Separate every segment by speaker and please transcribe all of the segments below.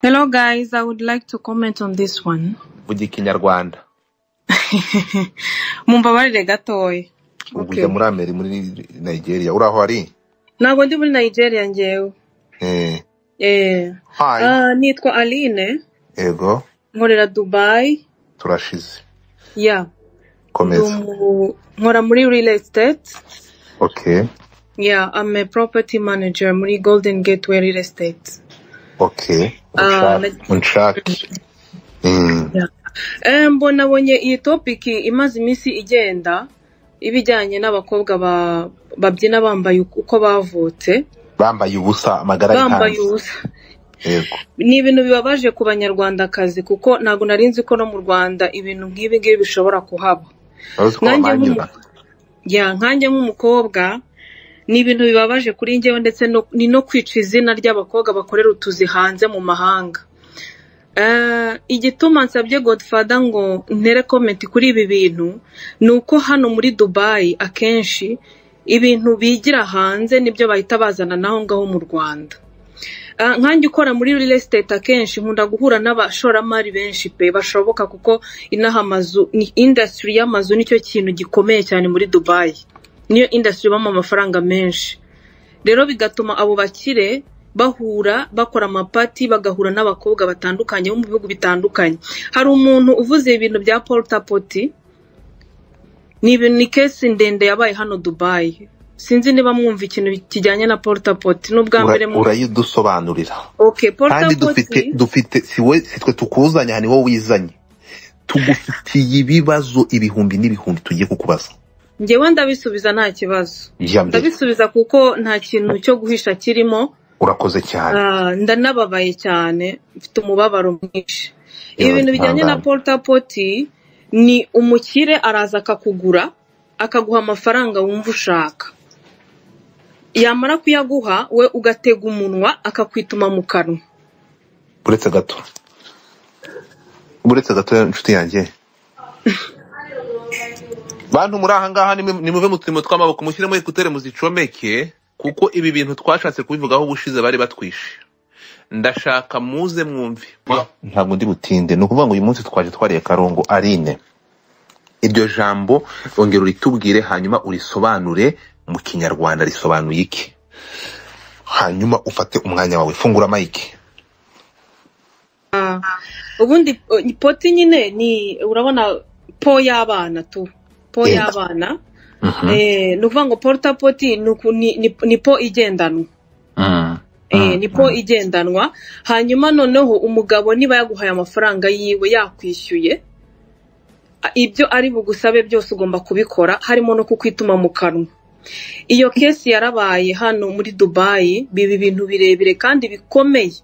Speaker 1: Hello, guys. I would like to comment on this one.
Speaker 2: vuga ikinyarwanda
Speaker 1: Mumbabarire gatoya.
Speaker 2: ubu
Speaker 1: Okay.
Speaker 2: ujya muri ameri muri nigeria uri aho ari
Speaker 1: Ntabwo ndi muri Nigeria njyewe.
Speaker 2: Eh,
Speaker 1: Eh.
Speaker 2: hi
Speaker 1: Ah, nitwa Aline,
Speaker 2: ego
Speaker 1: nkorera Dubai.
Speaker 2: turashize
Speaker 1: Yeah. Ndi
Speaker 2: komeza
Speaker 1: umu- nkora muri real estate.
Speaker 2: okay
Speaker 1: Yeah, I'm a property manager muri Golden Gateway Real Estate.
Speaker 2: okay
Speaker 1: Ah,
Speaker 2: unshake
Speaker 1: let-
Speaker 2: unshake Mm,
Speaker 1: Yeah. Eh, mbona abonye iyi topic imaze iminsi igenda ibijyanye n'abakobwa ba- babyina bambaye uko bavutse,
Speaker 2: bambaye ubusa amagara
Speaker 1: bambaye
Speaker 2: yihanze
Speaker 1: ubusa.
Speaker 2: yego
Speaker 1: ni ibintu bibabaje ku banyarwandakazi kuko ntabwo nari nzi ko no mu rwanda ibintu nk'ibi ngibi bishobora kuhaba
Speaker 2: urazi ko
Speaker 1: nkanjye
Speaker 2: bamanyura
Speaker 1: nk'umu- ya, nkanjye nk'umukobwa ni ibintu bibabaje kuri njyewe ndetse no- ni no kwica izina ry'abakobwa bakorera utuzi hanze mu mahanga Eh, igituma nsabye godfather ngo ntere comment kuri ibi bintu ni uko hano muri dubayi akenshi ibintu bigira hanze nibyo bahita bazana n'aho ngaho mu rwanda Ah, nkanjye ukora muri real estate akenshi nkunda guhura n'abashoramari benshi pe bashoboka kuko inaha amazu ni industry y'amazu nicyo kintu gikomeye cyane muri dubayi niyo industry ibamo amafaranga menshi rero bigatuma abo bakire bahura bakora amapati bagahura n'abakobwa batandukanye bo mu bihugu bitandukanye hari umuntu uvuze ibintu bya porutapoti ni ibintu ni kesi ndende yabaye hano dubayi sinzi niba mwumva ikintu kijyanye na porutapoti n'ubwa
Speaker 2: Ura-
Speaker 1: mbere mu
Speaker 2: urayidusobanurira
Speaker 1: Okay,
Speaker 2: kandi
Speaker 1: porutapoti
Speaker 2: dufite dufite si we si twe tukuzanye aha ni wowe wizanye tugufitiye ibibazo ibihumbi n'ibihumbi tugiye kukubaza
Speaker 1: njyewe ndabisubiza nta kibazo
Speaker 2: iya mbere
Speaker 1: ndabisubiza kuko nta kintu cyo guhisha kirimo
Speaker 2: urakoze cyane
Speaker 1: Ah, ndanababaye cyane mfite umubabaro mwinshi
Speaker 2: yewe
Speaker 1: ibintu bijyanye na
Speaker 2: twihangane
Speaker 1: porutapoti ni umukire araza akakugura akaguha amafaranga wumva ushaka yamara kuyaguha we ugatega umunwa akakwituma mu kanwa
Speaker 2: uretse gato uretse gato inshuti yanjye bantu muri aha ngaha nimwe- nimuve mu turimo tw'amaboko mushyiremo ekutere muzicomeke kuko ibi bintu twashatse kubivugaho ubushize bari batwishe ndashaka muze mwumve ntabwo ndi butinde ni ukuvuga ngo uyu munsi twaje twariye karongo arine iryo jambo ongera uritubwire hanyuma urisobanure mu kinyarwanda risobanuye iki hanyuma ufate umwanya wawe fungura mayike
Speaker 1: Ah, ubundi eh, poti nyine ni urabona po y'abana tu po
Speaker 2: yenda
Speaker 1: y'abana
Speaker 2: Mhm.
Speaker 1: Eh, ni ukuvuga ngo porta poti ni uku- ni- ni- ni po igendanwa
Speaker 2: Mm,
Speaker 1: Eh,
Speaker 2: mm,
Speaker 1: ni po
Speaker 2: mm.
Speaker 1: igendanwa hanyuma noneho umugabo niba yaguhaye amafaranga yiwe yakwishyuye a- ibyo ari bugusabe byose ugomba kubikora harimo no kukwituma mu kanwa iyo kesi yarabaye hano muri dubayi biba ibintu birebire kandi bikomeye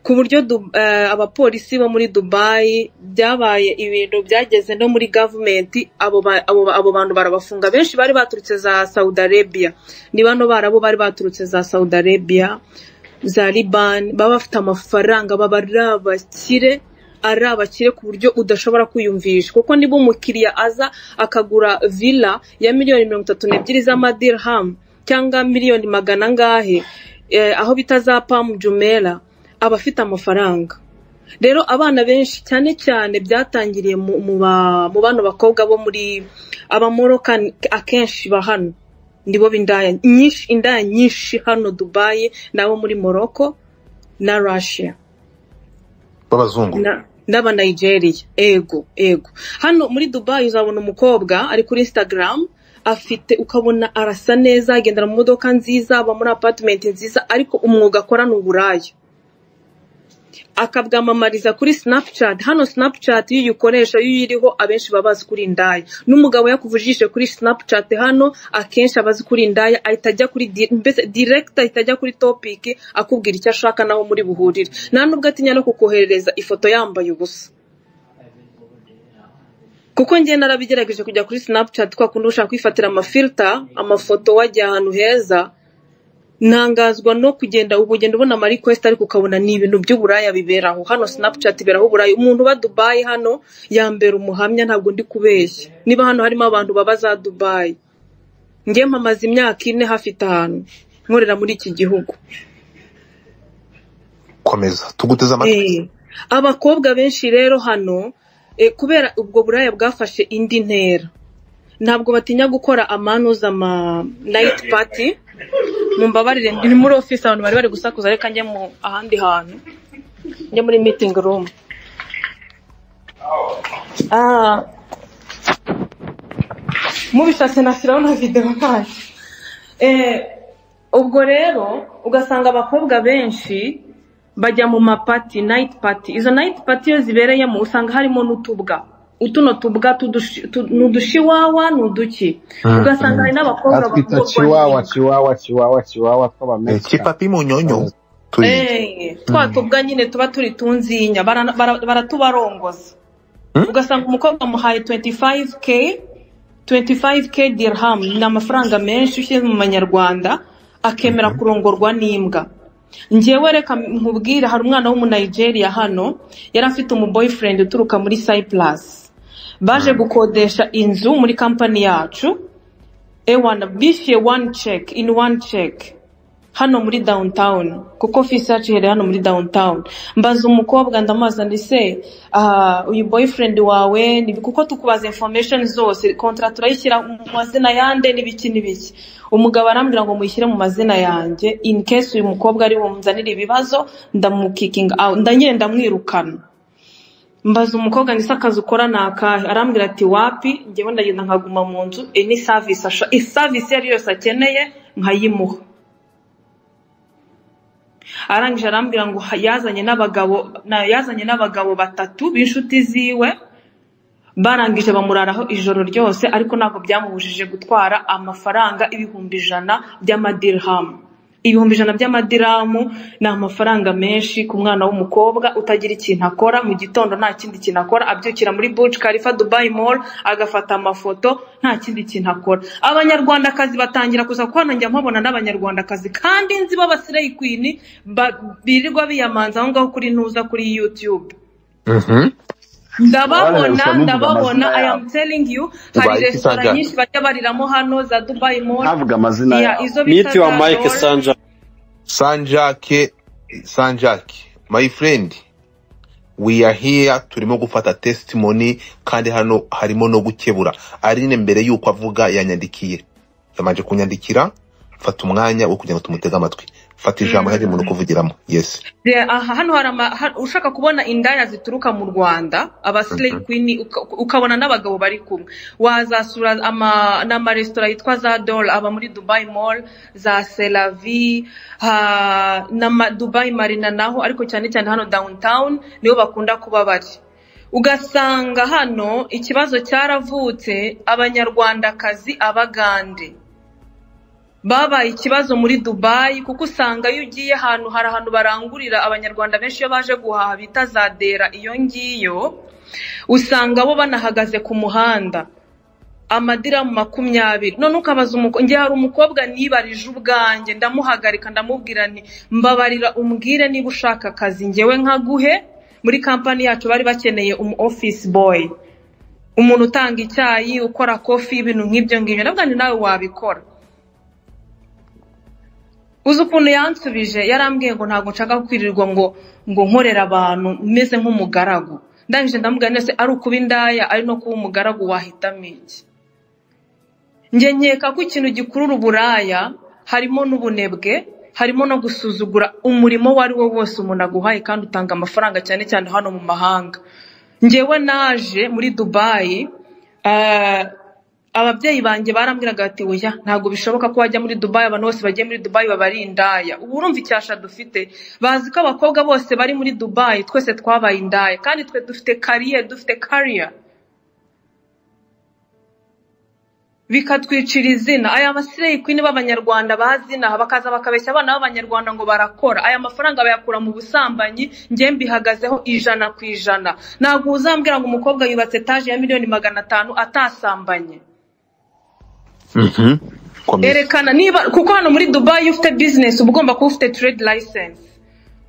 Speaker 1: ku buryo Du- eh, abapolisi bo muri dubayi byabaye ibintu byageze no muri gavumenti abo ba- abo ba- abo bantu barabafunga benshi bari baturutse za saudi arabia ni bano barabo bari baturutse za saudi arabia za liban baba bafite amafaranga baba ari abakire ari abakire ku buryo udashobora kwiyumvisha kuko niba umukiriya aza akagura villa ya miliyoni mirongo itatu n'ebyiri z'amadirham cyangwa miliyoni magana angahe eh, aho bita za pamu jumela aba afite amafaranga rero abana benshi cyane cyane byatangiriye mu mu ba- mu bano bakobwa bo muri abamoroka akenshi ba hano nibo b'indaya nyinshi indaya nyinshi hano dubayi n'abo muri morocco na russia
Speaker 2: b'abazungu
Speaker 1: na- n'abanigeria ego ego hano muri dubayi uzabona umukobwa ari kuri instagram afite ukabona arasa neza agendera mu modoka nziza aba muri apartment nziza ariko umwuga akora ni uburaya akabwamamariza kuri snapchat hano snapchat iyo uyikoresha iyo uyiriho abenshi baba bazi kuri indaya n'umugabo yakuvujije kuri snapchat hano akenshi aba azi kuri indaya ahita ajya kuri di- mbese direct ahita ajya kuri topic akubwira icyo ashaka naho muri buhurire nta nubwo atinya no kukoherereza ifoto yambaye ubusa kuko njye narabigerageje kujya kuri snapchat kwa kundi ushaka kwifatira amafilta amafoto wajya ahantu heza ntangazwa no kugenda ubu ugenda ubona ama request ariko ukabona ni ibintu by'uburaya biberaho hano snapchat iberaho uburaya umuntu uba dubayi hano yambera umuhamya ntabwo ndi kubeshya niba hano harimo abantu baba za dubayi njye mpamaze imyaka ine hafi itanu nkorera muri iki gihugu
Speaker 2: komeza tuguteze amatwi
Speaker 1: Eh, abakobwa benshi rero hano eh, kubera ubwo buraya bwafashe indi ntera ntabwo batinya gukora amanuza ama nayiti pati mumbabarire ni muri ofisi abantu bari bari gusakuza reka njye mu ahandi hantu njye muri mitingi rumu mubishatse nashyiraho na videwo ntacyo Eh, ubwo rero ugasanga abakobwa benshi bajya mu mapati nayiti pati izo nayiti pati iyo zibereyemo usanga harimo n'utubwa utuno tubwa tudushi- tu- ni udushiwawa ni uduki ugasanga hari n'abakobwa
Speaker 3: atwita
Speaker 1: bakurwa
Speaker 3: chiwawa
Speaker 1: nyine.
Speaker 3: chiwawa chiwawa chiwawa
Speaker 2: Eh,
Speaker 3: tw'abamesika
Speaker 2: kipapi munyonyo turi
Speaker 1: Eh, twa tubwa nyine tuba turi tunzinya bara- bara- baratubarongoza
Speaker 2: Hmm?
Speaker 1: ugasanga umukobwa amuhaye 25k 25k dirham ni amafaranga menshi ushyizwe mu manyarwanda akemera kurongorwa n'imbwa ngewe reka nkubwire hari umwana w'umunayigeriya hano yari afite umuboyfriend uturuka muri cyprus baje gukodesha inzu muri kampani yacu ewana bishyuye one check in one check hano muri downtown kuko ofisi yacu iherereye hano muri downtown mbaza umukobwa ndamubaza ndi se ah, uyu boyfriend wawe ni kuko tukubaza information zose kontra turayishyira mu mazina yande n'ibiki n'ibiki umugabo arambwira ngo muyishyire mu mazina yanjye in case uyu mukobwa ari bumuzanire ibibazo ndamukikinga out ndagenda ndamwirukana mbaza umukobwa ndetse akazi ukora ni akahe arambwira ati wapi ngewe ndagenda nkaguma mu nzu any service asha service iyo ari yo yose akeneye nkayimuha arangije arambwira ngo ha- yazanye n'abagabo na- yazanye n'abagabo batatu b'inshuti ziwe barangije bamuraraho ijoro ryose ariko ntabwo byamubujije gutwara amafaranga ibihumbi ijana by'amadirhamu ibihumbi ijana by'amadiramu ni amafaranga menshi ku mwana w'umukobwa utagira ikintu akora mu gitondo nta kindi kintu akora abyukira muri Burj Khalifa Dubai Mall agafata amafoto nta kindi kintu akora abanyarwandakazi batangira kuza kuko hano njya mpabona n'abanyarwandakazi kandi nzi b'abasireyi kwini ba- birirwa biyamanza aho ngaho kuri ntuza kuri YouTube
Speaker 2: Mhm.
Speaker 3: Wale,
Speaker 1: ndababona
Speaker 3: usa n'uvuga
Speaker 1: ndababona
Speaker 3: amazina
Speaker 1: i
Speaker 3: yabo
Speaker 1: am telling you hari
Speaker 2: Dubai iki
Speaker 1: resitora
Speaker 2: Sanja?
Speaker 1: nyinshi bajya bariramo hano za dubai mall
Speaker 3: ntavuga amazina
Speaker 1: ya
Speaker 3: yabo
Speaker 1: izo bita
Speaker 4: Meet you
Speaker 1: za
Speaker 4: on Mike
Speaker 1: dol
Speaker 4: Sanja.
Speaker 2: sanjake sanjake my friend we are here turimo gufata testimony kandi hano harimo no gukebura aline mbere y'uko avuga yanyandikiye yamanje kunyandikira fata umwanya wo kugira ngo tumutege amatwi fata ijambo hari umuntu kuvugiramo yes
Speaker 1: De- aha hano hari ama, ha, ushaka kubona indaya zituruka mu rwanda abasileyi
Speaker 2: Mhm.
Speaker 1: kwini uka- ukabona n'abagabo bari kumwe wazasura ama- n'amaresitora yitwa za dol aba muri dubai mall za selavi ha, n'ama dubai marina naho ariko cyane cyane hano downtown niho bakunda kuba bari ugasanga hano ikibazo cyaravutse abanyarwandakazi abagande babaye ikibazo muri dubayi kuko usanga iyo ugiye ahantu hari ahantu barangurira abanyarwanda benshi iyo baje guhaha bita za dera iyo ngiyo usanga bo banahagaze ku muhanda amadiramu makumyabiri none ukabaza umukobwa njye hari umukobwa nibarije ubwanjye ndamuhagarika ndamubwira nti mbabarira umbwire niba ushaka akazi ngewe nkaguhe muri kampani yacu bari bakeneye umu office boy umuntu utanga icyayi ukora kofi ibintu nk'ibyo ngibyo ndavuga nti nawe wabikora uzi ukuntu yansubije yarambwiye ngo ntabwo nshaka kwirirwa ngo ngo nkorera abantu meze nk'umugaragu ndangije ndamubwira nese ari ukuba indaya ari no kuba umugaragu wahitamo iki njye nkeka ko ikintu gikurura uburaya harimo n'ubunebwe harimo no gusuzugura umurimo uwo ari wo wose umuntu aguhaye kandi utanga amafaranga cyane cyane hano mu mahanga njyewe naje muri dubayi eh, ababyeyi banjye barambwiraga bati oya ntabwo bishoboka ko wajya muri dubayi abantu bose bagiye muri dubayi baba ari indaya ubu urumva icyasha dufite bazi ko abakobwa bose bari muri dubayi twese twabaye indaya kandi twe dufite kariye dufite kariya bikatwicira izina aya basireyi kwini b'abanyarwanda bazinaha bakaza bakabeshya abana b'abanyarwanda ngo barakora aya mafaranga bayakura mu busambanyi njye mbihagazeho ijana ku ijana ntabwo uzambwira ngo umukobwa yubatse etaje ya miliyoni magana atanu atasambanye
Speaker 2: Mhm. komeza
Speaker 1: erekana niba kuko hano muri dubayi iyo ufite bizinesi uba ugomba kuba ufite trade license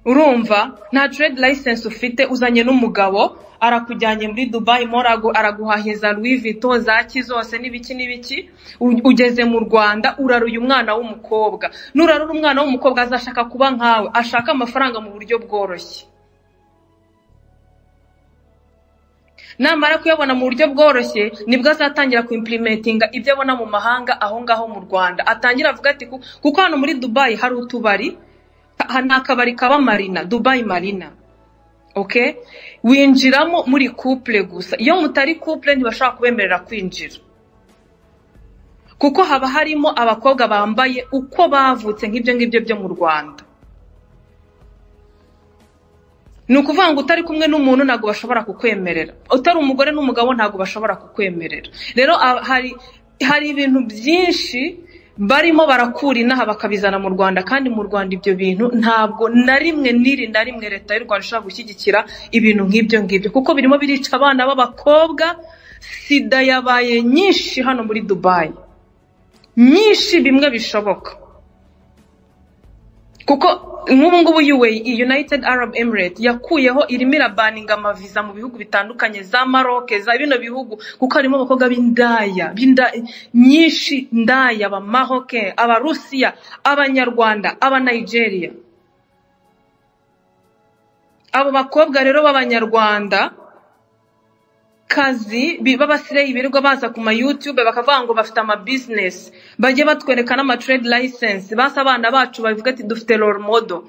Speaker 1: urumva nta trade license ufite uzanye n'umugabo arakujyanye muri dubai mo aragu- araguhahira za louis vuitton za ki zose n'ibiki n'ibiki u- ugeze mu rwanda uraruye umwana w'umukobwa nurarura umwana w'umukobwa azashaka kuba nkawe ashaka amafaranga mu buryo bworoshye namara kuyabona mu buryo bworoshye nibwo azatangira kuimplementinga ibyo abona mu mahanga aho ngaho mu rwanda atangira avuga ati "Ku- kuko hano muri dubai hari utubari ha- ni akabari kaba marina dubai marina okay winjiramo muri couple gusa iyo mutari couple ntibashobora kubemerera kwinjira kuko haba harimo abakobwa bambaye uko bavutse nk'ibyo ngibyo byo mu rwanda ni ukuvuga ngo utari kumwe n'umuntu ntabwo bashobora kukwemerera utari umugore n'umugabo ntabwo bashobora kukwemerera rero a- hari hari ibintu byinshi barimo barakura inaha bakabizana mu rwanda kandi mu rwanda ibyo bintu ntabwo na rimwe n'iri na rimwe leta y'u rwanda ishobora gushyigikira ibintu nk'ibyo ngibyo kuko birimo birica abana b'abakobwa sida yabaye nyinshi hano muri dubayi nyinshi bimwe bishoboka kuko nk'ubu ngubu UAE United Arab Emirates yakuyeho irimo irabaninga amaviza mu bihugu bitandukanye za Maroc za bino bihugu kuko harimo abakobwa b'indaya b'inda- nyinshi ndaya aba Maroc abarusiya abanyarwanda aba Nigeria abo bakobwa rero b'abanyarwanda kazi bi- b'abasireyi birirwa baza ku ma youtube bakavuga ngo bafite ama business bajye batwereka n'ama trade license basa abana bacu bavuga ati dufite role model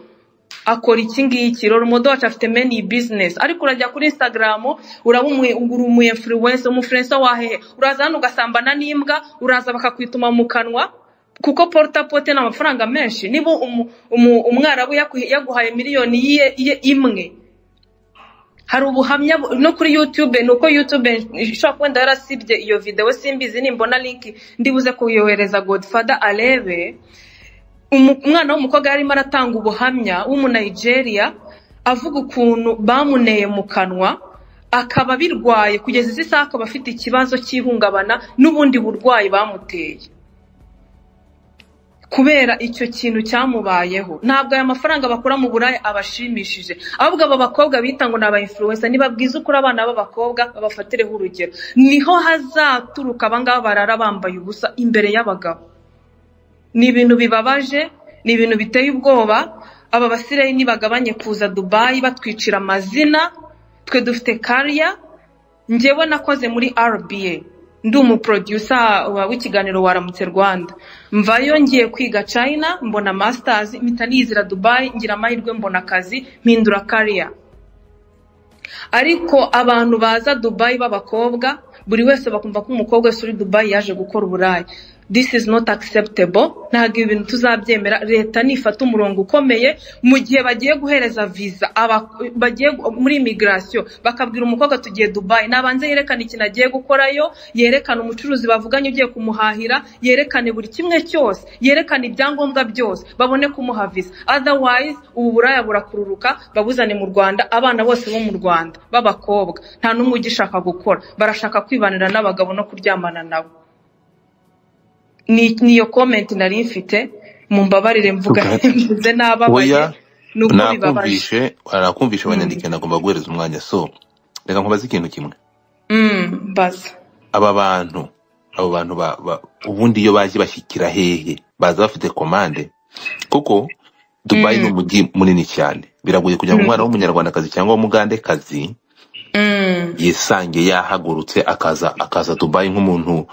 Speaker 1: akora iki ngiki role model wacu afite many business ariko urajya kuri instagram uraba umu- uri umu influencer umufluencer wa hehe uraza hano ugasambana n'imbwa uraza bakakwituma mu kanwa kuko porta pote ni amafaranga menshi niba umu- umu- umwarabu yaku- yaguhaye miliyoni iye- iye- imwe hari ubuhamya bu- no kuri youtube ni uko youtube ishobora kuba wenda yarasibye iyo videwo simbizi nimbona linki ndibuze kuyohereza godfather arebe Umu- umwana w'umukobwa yarimo aratanga ubuhamya w'umunigeria avuga ukuntu bamuneye mu kanwa akaba birwaye kugeza izi saha akaba afite ikibazo cy'ihungabana n'ubundi burwayi bamuteye kubera icyo kintu cyamubayeho ntabwo aya mafaranga bakura mu buraya abashimishije ahubwo aba bakobwa bita ngo ni aba influencer nibabwiza ukuri abana b'abakobwa babafatireho urugero niho hazaturuka abangaba barara bambaye ubusa imbere y'abagabo ni ibintu bibabaje ni ibintu biteye ubwoba aba basirayi nibagabanye kuza dubayi batwicira amazina twe dufite kariya njyewe nakoze muri rba ndi umuprodusa w'ikiganiro waramutse rwanda mvayo ngiye kwiga china mbona masters mpita nizira dubayi ngira amahirwe mbona akazi mpindura kariya ariko abantu baza dubayi b'abakobwa buri wese bakumva ko umukobwa wese uri dubayi yaje gukora uburayi this is not acceptable ntabwo ibi bintu tuzabyemera leta nifata umurongo ukomeye mu gihe bagiye guhereza visa aba- bagiye gu- muri immigration bakabwira umukobwa tugiye dubayi nabanze yerekane ikintu agiye gukorayo yerekane umucuruzi bavuganye ugiye kumuhahira yerekane buri kimwe cyose yerekane ibyangombwa byose babone kumuha visa otherwise ubu buraya burakururuka babuzane mu rwanda abana bose bo mu rwanda b'abakobwa nta n'umwe ugishaka gukora barashaka kwibanira n'abagabo no kuryamana nabo ni niyo comment nari mfite mumbabarire mvuga mvuze nababaye
Speaker 5: Oya,
Speaker 1: ni uko bibabaje
Speaker 5: nakumvishe nakumvishe abanyandike nagomba guhereza umwanya so reka nkubaze ikintu kimwe
Speaker 1: Mm, baza
Speaker 5: aba bantu abo bantu ba- ba- ubundi iyo baje bashyikira hehe baza bafite komande kuko dubayi
Speaker 1: Mm,
Speaker 5: ni umujyi munini cyane biragoye kugira
Speaker 1: mm,
Speaker 5: ngo umwana w'umunyarwandakazi cyangwa w'umugandekazi
Speaker 1: mm,
Speaker 5: yisange yahagurutse akaza akaza dubayi nk'umuntu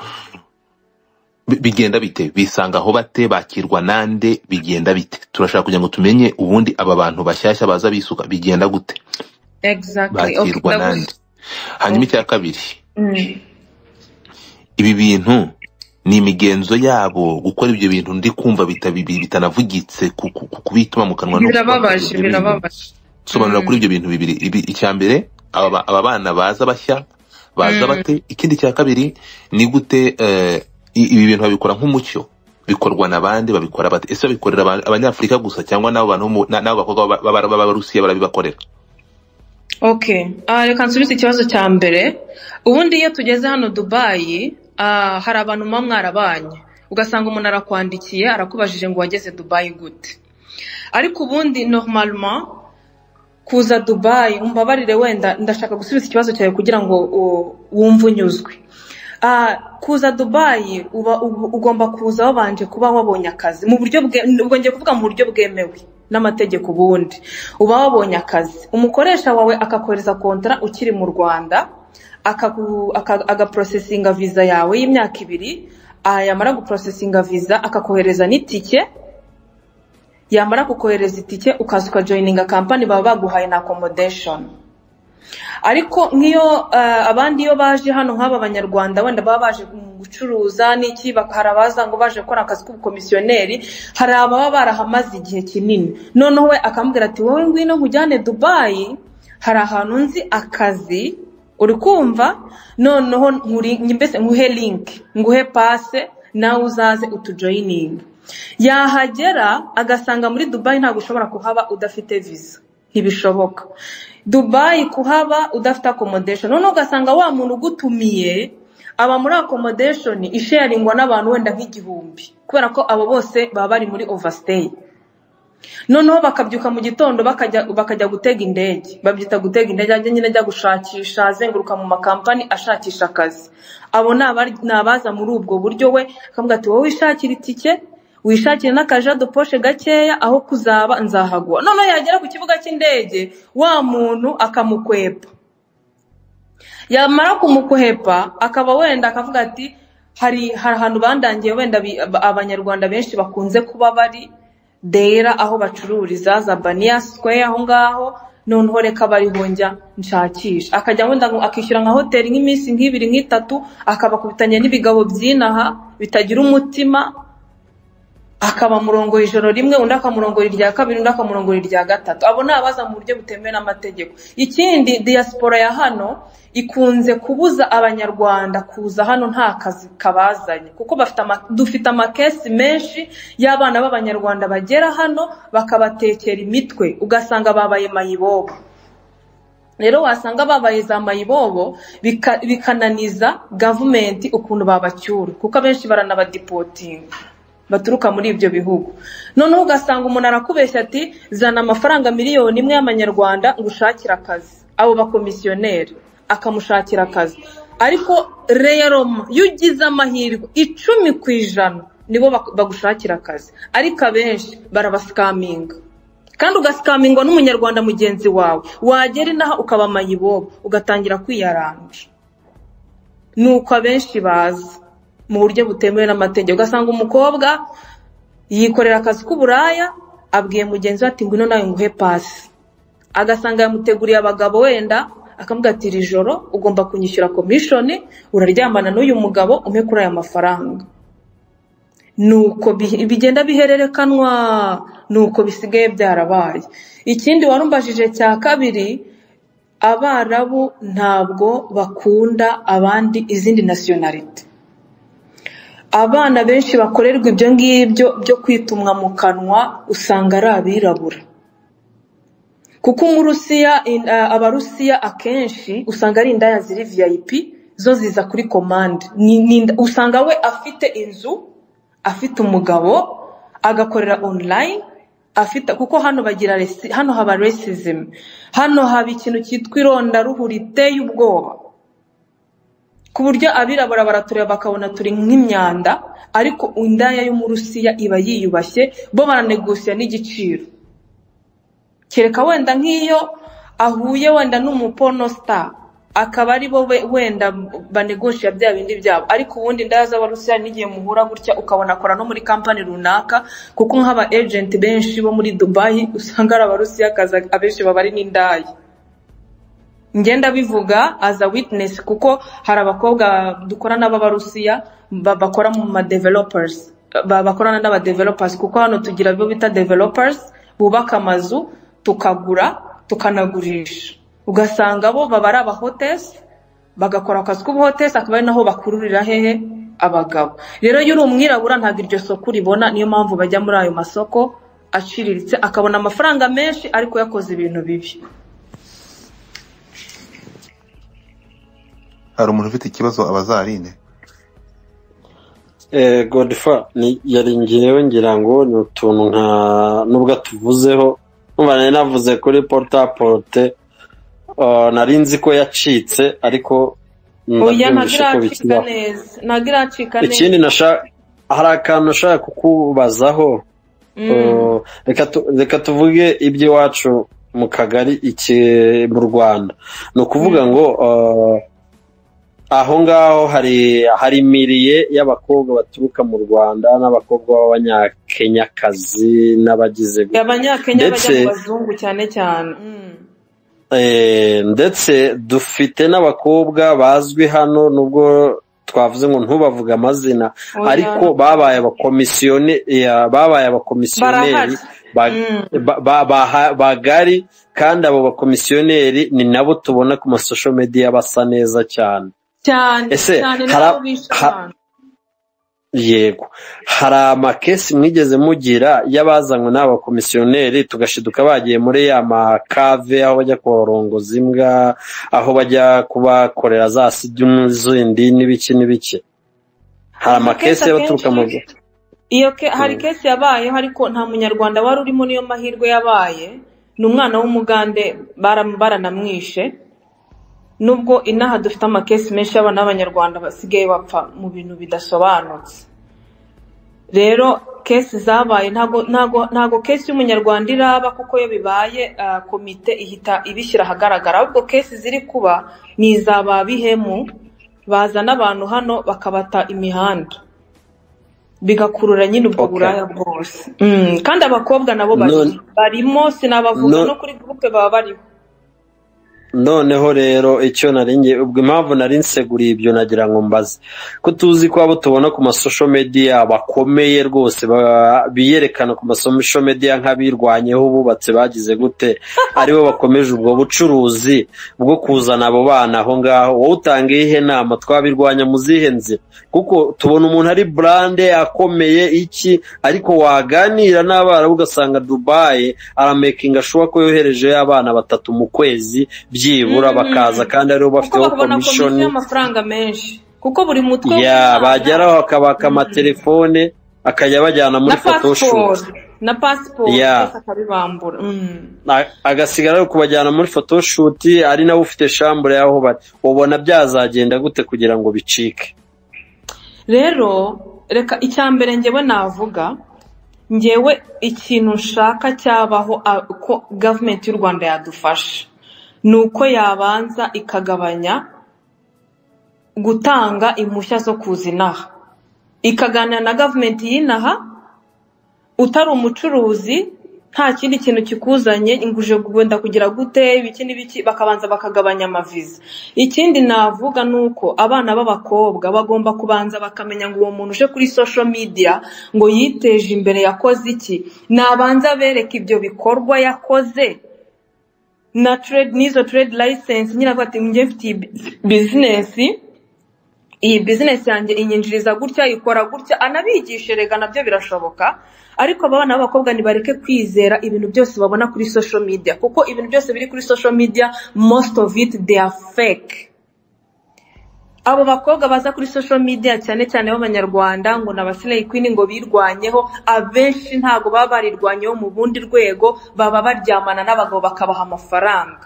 Speaker 5: bi- bigenda bite bisanga aho bate bakirwa nande bigenda bite turashaka kugira ngo tumenye ubundi aba bantu bashyashya baza bisuka bigenda gute
Speaker 1: exactly okay
Speaker 5: bakirwa
Speaker 1: ndaguzi
Speaker 5: nande hanyuma icya kabiri
Speaker 1: mm,
Speaker 5: ibi bintu ni imigenzo yabo gukora ibyo bintu ndi kumva bitabi- bi- bitanavugitse ku- ku- ku- kubituma mu kanwa no kubakorera
Speaker 1: birababaje
Speaker 5: ibyo bintu
Speaker 1: birababaje
Speaker 5: sobanura kuri ibyo bintu bibiri ibi icya mbere aba ba- aba bana baza bashya baza bate ikindi cya kabiri ni gute eh, i- ibi bintu babikora nk'umucyo bikorwa na bande babikora bate ese babikorera aba- abanyafurika gusa cyangwa n'abo bantu bo mu- na- n'abo bakobwa b'aba- b'aba- b'abarusiya barabibakorera
Speaker 1: okay ah, reka nsubize ikibazo cya mbere ubundi iyo tugeze hano dubayi ah, hari abantu muba mwarabanye ugasanga umuntu arakwandikiye arakubajije ngo wageze dubayi gute ariko ubundi normalement kuza dubayi umbabarire wenda ndashaka gusubiza ikibazo cyawe kugira ngo u- wumve unyuzwe Ah, kuza dubayi uba ug- ugomba kuza wabanje kuba wabonye akazi mu buryo bwe ubwo ngiye kuvuga mu buryo bwemewe n'amategeko ubundi uba wabonye akazi umukoresha wawe akakohereza kontara ukiri mu rwanda akagu- aka- agaporosesinga viza yawe y'imyaka ibiri ah, yamara guporosesinga viza akakohereza n'itike yamara kukohereza itike ukaza ukajoyininga kampani baba baguhaye na accommodation ariko nk'iyo eh, abandi iyo baje hano nk'aba banyarwanda wenda baba baje mu gucuruza n'iki bak- hari abaza ngo baje gukora akazi k'ubukomisiyoneri hari ababa barahamaze igihe kinini noneho we akambwira ati wowe ngwino nkujyane dubayi hari ahantu nzi akazi uri kumva noneho nkuri- mbese nguhe linki nguhe pase nawe uzaze utujoyininge yahagera agasanga muri dubayi ntabwo ushobora kuhaba udafite viza ntibishoboka dubayi kuhaba udafite accommodation noneho ugasanga wa muntu ugutumiye aba muri accommodation isharingwa n'abantu wenda nk'igihumbi kubera ko abo bose baba bari muri overstay noneho bakabyuka mu gitondo bakajya bakajya gutega indege babyita gutega indege ajya nyine ajya gushakisha azenguruka mu makampani ashakisha akazi abo ni abari- ni abaza muri ubwo buryo we akamubwira ati wowe wishakira itike wishakire n'akajado poshe gakeya aho kuzaba nzahagwa noneho yagera ku kibuga cy'indege wa muntu akamukwepa yamara kumukuhepa akaba wenda akavuga ati hari hari ahantu bandangiye wenda bi- aba- abanyarwanda benshi bakunze kuba bari dera aho bacururiza za baniya sikweya aho ngaho noneho reka bariho njya nshakisha akajya wenda ngo akishyura nka hoteli nk'iminsi nk'ibiri nk'itatu akabakubitanya n'ibigabo by'inaha bitagira umutima akabamurongoye ijoro rimwe undi akamurongoye irya kabiri undi akamurongoye irya gatatu abo ni abaza mu buryo butemewe n'amategeko ikindi diaspora ya hano ikunze kubuza abanyarwanda kuza hano nta kazi kabazanye kuko bafite ama, dufite amakesi menshi y'abana b'abanyarwanda bagera hano bakabatekera imitwe ugasanga babaye mayibobo rero wasanga babaye za mayibobo bika- bikananiza gavumenti ukuntu babacyura kuko abenshi baranabadipotinga baturuka muri ibyo bihugu noneho ugasanga umuntu arakubeshya ati zana amafaranga miliyoni imwe y'amanyarwanda ngo ushakire akazi abo bakomisiyoneri akamushakira akazi ariko reyaroma iyo ugize amahirwe icumi ku ijana nibo bak- bagushakira akazi ariko abenshi barabasikaminga kandi ugasikambingwa n'umunyarwanda mugenzi wawe wagera inaha ukaba mayibobo ugatangira kwiyaranja ni uko abenshi bazi mu buryo butemewe n'amategeko ugasanga umukobwa yikorera akazi k'uburaya abwiye mugenzi we ati ngwino nawe nguhe pasi agasanga yamuteguriye abagabo wenda akamubwira ati iri joro ugomba kunyishyura komishoni uraryamana n'uyu mugabo umpe kuri aya mafaranga nuko bi- bigenda bihererekanwa nuko bisigaye byarabaye ikindi warumubajije cya kabiri abarabu ntabwo bakunda abandi izindi nasiyonarite abana benshi bakorerwa ibyo ngibyo byo kwitumwa mu kanwa usanga ari abirabura kuko umurusiya in- a- abarusiya akenshi usanga ari indaya ziri vip zo ziza kuri komande Ni- ni inda- usanga we afite inzu afite umugabo agakorera online afite kuko hano bagira resi- hano haba racism hano haba ikintu cyitwa irondaruhu riteye ubwoba ku buryo abirabura baratureba bakabona turi nk'imyanda ariko indaya y'umurusiya iba yiyubashye bo baranegusiya n'igiciro kereka wenda nk'iyo ahuye wenda n'umuponosita akaba ari bo be- wenda banegosha bya bindi byabo ariko ubundi indaya z'abarusiya n'igihe muhura gutya ukabona akora no muri kampani runaka kuko nk'aba ejenti benshi bo muri dubayi usanga ari abarusiyakazi abenshi baba ari n'indaya ngenda bivuga as a witness kuko hari abakobwa dukorana b'abarusiya ba- bakora mu ma developers ba- bakorana n'aba developers kuko hano tugira abo bita developers bubaka amazu tukagura tukanagurisha ugasanga bo baba ari abahotesi bagakora akazi k'ubuhotesi akaba ari naho bakururira hehe abagabo rero iyo uri umwirabura ntabwo iryo soko uribona niyo mpamvu bajya muri ayo masoko aciriritse akabona amafaranga menshi ariko yakoze ibintu bibi
Speaker 2: hari umuntu ufite ikibazo abazarine
Speaker 4: Eh, Godfa ni yari njyewe ngira ngo ni utuntu nka nubwo atuvuzeho nkumva nari navuze kuri porutaporute nari nzi ko yacitse ariko
Speaker 1: oya ntabwo
Speaker 4: ndabyumvishe ko
Speaker 1: iracika
Speaker 4: bikibaho
Speaker 1: neza ntabwo iracika neza
Speaker 4: ikindi nashaka hari akantu nashaka kukubazaho
Speaker 1: Mm.
Speaker 4: Uh, reka tu- reka tuvuge iby'iwacu mu kagari iki mu rwanda ni ukuvuga ngo uh, aho ngaho hari hari imiriye y'abakobwa baturuka mu rwanda n'abakobwa b'abanyakenyakazi n'abagize gutya.
Speaker 1: abanyakenya bajya
Speaker 4: ndetse-
Speaker 1: mu bazungu cyane cyane Mm.
Speaker 4: Eh, ndetse dufite n'abakobwa bazwi hano nubwo twavuze ngo ntubavuge amazina
Speaker 1: Oya.
Speaker 4: ariko babaye abakomisiyone eh, babaye abakomisiyoneri
Speaker 1: barahari
Speaker 4: ba-
Speaker 1: Mm.
Speaker 4: ba- ba- baha- bagari kandi abo bakomisiyoneri ni nabo tubona ku masosho media basa neza cyane
Speaker 1: cyane
Speaker 4: Ese,
Speaker 1: cyane
Speaker 4: hari-
Speaker 1: nabo bishe
Speaker 4: ha-
Speaker 1: abantu.
Speaker 4: yego hari amakesi mwigeze mugira y'abazanywe n'abakomisiyoneri tugashiduka bagiye muri ya makave aho bajya kurongoza imbwa aho bajya kubakorera za sidimu zindi n'ibiki n'ibiki hari amakesi y'abaturuka mu
Speaker 1: Akenshi- iyo ke- hari
Speaker 4: Mm.
Speaker 1: kesi yabayeho ariko nta munyarwanda wari urimo niyo mahirwe yabaye ni umwana w'umugande baram- baranamwishe nubwo inaha dufite amakesi menshi y'abana b'abanyarwanda basigaye bapfa mu bintu bidasobanutse rero kesi zabaye ntago ntago ntago kesi y'umunyarwanda iraba kuko iyo bibaye ah, komite ihita ibishyira ahagaragara ahubwo kesi ziri kuba ni iza ba bihemu bazana abantu hano bakabata imihanda bigakurura nyine ubwo
Speaker 4: Okay.
Speaker 1: buraya bwose Mm, kandi abakobwa nabo bari
Speaker 4: None-
Speaker 1: barimo sinabavuga
Speaker 4: None-
Speaker 1: no kuri gurupe baba bariho
Speaker 4: noneho rero icyo nari ngiye ubwo impamvu nari nseguriye ibyo nagira ngo mbaze ko tuzi ko abo tubona ku masosho media bakomeye rwose ba- biyerekana ku masosho media nk'abirwanyeho bubatse bagize gute aribo bakomeje ubwo bucuruzi bwo kuzana abo bana aho ngaho wowe utanga iyihe nama twabirwanya mu zihe nzira kuko tubona umuntu ari burande akomeye iki ariko waganira n'abarabu ugasanga dubayi aramekinga ashoboye ko yoherejeyo abana batatu mu kwezi byibura
Speaker 1: Mm.
Speaker 4: bakaza kandi aribo
Speaker 1: kuko
Speaker 4: bafiteho
Speaker 1: bakabona komisiyo
Speaker 4: komishoni
Speaker 1: y'amafaranga menshi kuko buri mutwe
Speaker 4: ya
Speaker 1: w'umwana-
Speaker 4: bageraho akabaka amatelefone akajya abajyana muri
Speaker 1: na
Speaker 4: photoshoot
Speaker 1: pasiporo na pasiporo
Speaker 4: Ya.
Speaker 1: yose akabibambura Mm.
Speaker 4: A- agasigara ari kubajyana muri photoshoot ari nawe ufite shambure y'aho bari ubona byazagenda gute kugira ngo bicike
Speaker 1: rero reka icya mbere ngewe navuga ngewe ikintu nshaka cyabaho a- ko gavumenti y'u rwanda yadufasha ni uko yabanza ikagabanya gutanga impushya zo kuza inaha ikaganira na gavumenti y'inaha utari umucuruzi nta kindi kintu kikuzanye ngo uje wenda kugira gute ibiki n'ibiki bakabanza bakagabanya amaviza ikindi navuga ni uko abana b'abakobwa bagomba kubanza bakamenya ngo uwo muntu uje kuri sosho midiya ngo yiteje imbere yakoze iki nabanza bereke ibyo bikorwa yakoze na trade n'izo trade license nyine avuga ati njye mfite iyi bizinesi iyi bizinesi yanjye inyinjiriza gutya ikora gutya anabigishe rega nabyo birashoboka ariko aba bana b'abakobwa ntibareke kwizera ibintu byose babona kuri social media kuko ibintu byose biri kuri social media most of it they are fake abo bakobwa baza kuri social media cyane cyane b'abanyarwanda ngo ni abasilayi kwini ngo birwanyeho abenshi ntago baba barirwanyeho mu bundi rwego baba baryamana n'abagabo bakabaha amafaranga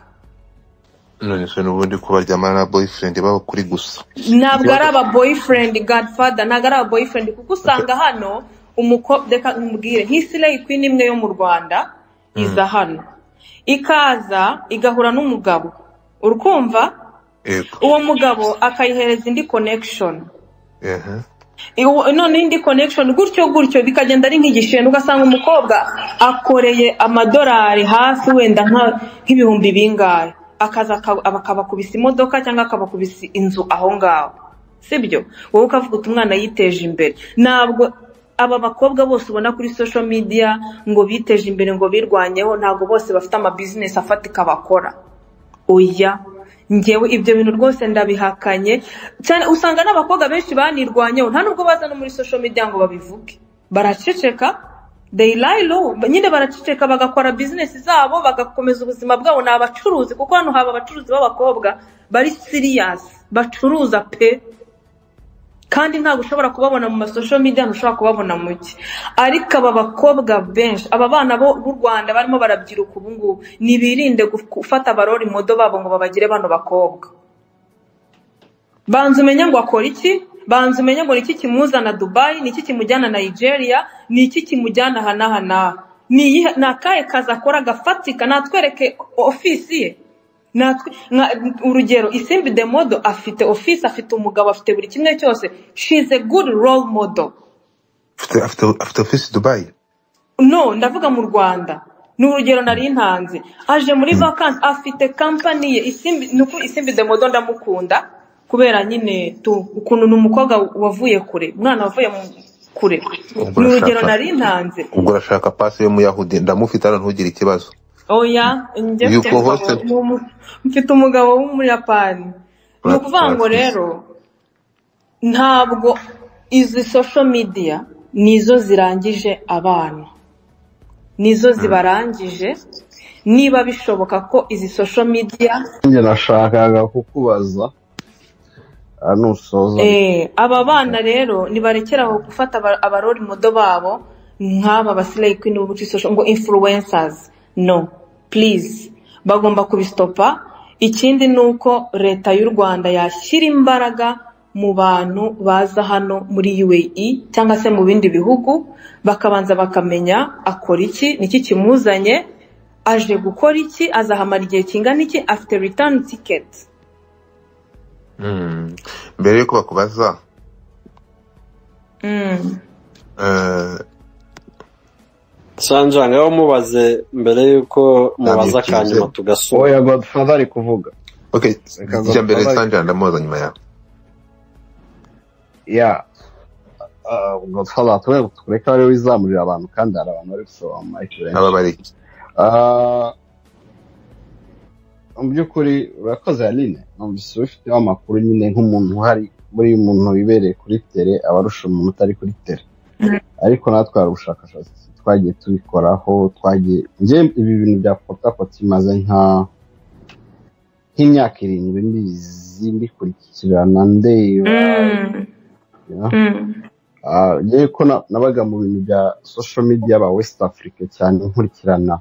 Speaker 2: none se n'ubundi kubaryamana na boyfriend babo kuri gusa
Speaker 1: ntabwo ari aba boyfriend godfather ntabwo ari aba boyfriend kuko usanga hano umukobwa reka nkubwire nk'isilayi kwini imwe yo mu rwanda iza hano ikaza igahura n'umugabo urukumva
Speaker 2: yego
Speaker 1: uwo mugabo akayihereza indi connection
Speaker 2: ehe
Speaker 1: Iwo- none indi connection gutyo gutyo bikagenda ari nk'igishenda ugasanga umukobwa akoreye amadolari hafi wenda nka- nk'ibihumbi bingahe akaza aka- aba- akabakubisa imodoka cyangwa akabakubisa inzu aho ngaho sibyo wowe ukavuga uti umwana yiteje imbere ntabwo aba bakobwa bose ubona kuri social media ngo biteje imbere ngo birwanyeho ntabwo bose bafite amabizinesi afatika bakora oya ngewe ibyo bintu rwose ndabihakanye cyane usanga n'abakobwa benshi banirwanyeho nta nubwo baza no muri social media ngo babivuge baraceceka they lie low nyine baraceceka bagakora business zabo bagakomeza ubuzima bwabo ni abacuruzi kuko hano haba abacuruzi b'abakobwa bari serious bacuruza pe kandi ntabwo ushobora kubabona mu masosho media ntushobora kubabona mu ki ariko aba bakobwa benshi aba bana bo b'u rwanda barimo barabyiruka ubu ngubu ntibirinde gufata abarori modo babo ngo babagire bano bakobwa banza umenye ngo akora iki banza umenye ngo ni iki kimuzana dubayi ni iki kimujyana nigeria ni iki kimujyana aha n'aha n'aha ni iyihe- ni akahe kazi akora agafatika natwereke ofisi ye natwe nka- urugero isimbi de modo afite ofisi afite umugabo afite buri kimwe cyose she is a good role model
Speaker 5: afite afite afite ofisi dubayi
Speaker 1: no ndavuga mu rwanda ni urugero nari ntanze aje muri vakansi afite kampani ye isimbi ni ukuri isimbi de modo ndamukunda kubera nyine tu- ukuntu ni umukobwa wavuye kure umwana wavuye mu- kure
Speaker 2: Ubwo
Speaker 1: ni urugero
Speaker 2: urashaka-
Speaker 1: nari ntanze
Speaker 2: ubwo urashaka pasi y'umuyahudi ndamufite hano ntugire ikibazo
Speaker 1: oya njye
Speaker 2: You
Speaker 1: mfite umugabo
Speaker 2: co-hosted?
Speaker 1: w'umu- mfite umugabo w'umuyapani ni
Speaker 2: Ura-
Speaker 1: ukuvuga ngo
Speaker 2: urakoze.
Speaker 1: rero ntabwo izi social media nizo zirangije abana nizo zibarangije niba bishoboka ko izi social media
Speaker 3: njye nashakaga kukubaza ah, nusoza
Speaker 1: eh, aba bana rero nibarekera aho gufata aba- abarori modo babo nk'aba basilayi kwini bubuci social ngo influencers no please bagomba kubisitopa ikindi ni uko leta y'u rwanda yashyira imbaraga mu bantu baza hano muri UAE cyangwa se mu bindi bihugu bakabanza bakamenya akora iki ni iki kimuzanye aje gukora iki azahamara igihe kingana iki afite return ticket
Speaker 2: Mm. mbere yuko bakubaza
Speaker 1: mm.
Speaker 2: eh,
Speaker 4: sanjira ngaho mubaze mbere y'uko mubaza akanyuma tugasura
Speaker 3: oya godfather ari kuvuga
Speaker 2: okay
Speaker 3: Reka
Speaker 2: ijya mbere
Speaker 3: godfather-
Speaker 2: sanjira ndamubaza nyuma yawe
Speaker 3: ya ah, godfather turebe- tureke ari we wizamurira abantu kandi hari abantu bari gusobanura ikirenga
Speaker 2: aba bari
Speaker 3: Ah, mu by'ukuri urakoze aline numvise ubifiteho amakuru nyine nk'umuntu uhari buri muntu wibereye kuri tere aba arusha umuntu utari kuri tere ariko natwe hari ubushakashatsi twagiye tubikoraho twagiye njye ibi bintu bya potakoti bimaze nka nk'imyaka irindwi mbizi mbikurikirana ndeba
Speaker 1: Mm.
Speaker 3: ya.
Speaker 1: Mm.
Speaker 3: Ah, njyewe ko na- nabaga mu bintu bya social media ba west africa cyane nkurikirana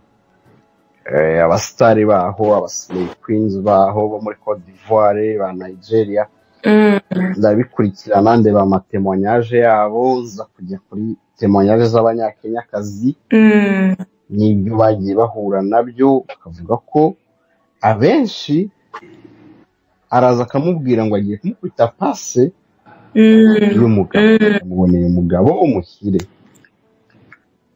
Speaker 3: eh, abasitari baho abasinayi queens baho bo muri cote d'ivoire ba nigeria
Speaker 1: Mm.
Speaker 3: ndabikurikirana ndeba amatemonyage yabo nza kujya kuri temonyage z'abanyakenyakazi
Speaker 1: Mm.
Speaker 3: n'ibyo bagiye bahura nabyo bakavuga ko abenshi araza akamubwira ngo agiye kumukubita pase
Speaker 1: Mm.
Speaker 3: y'umugabo yamuboneye umugabo w'umuhire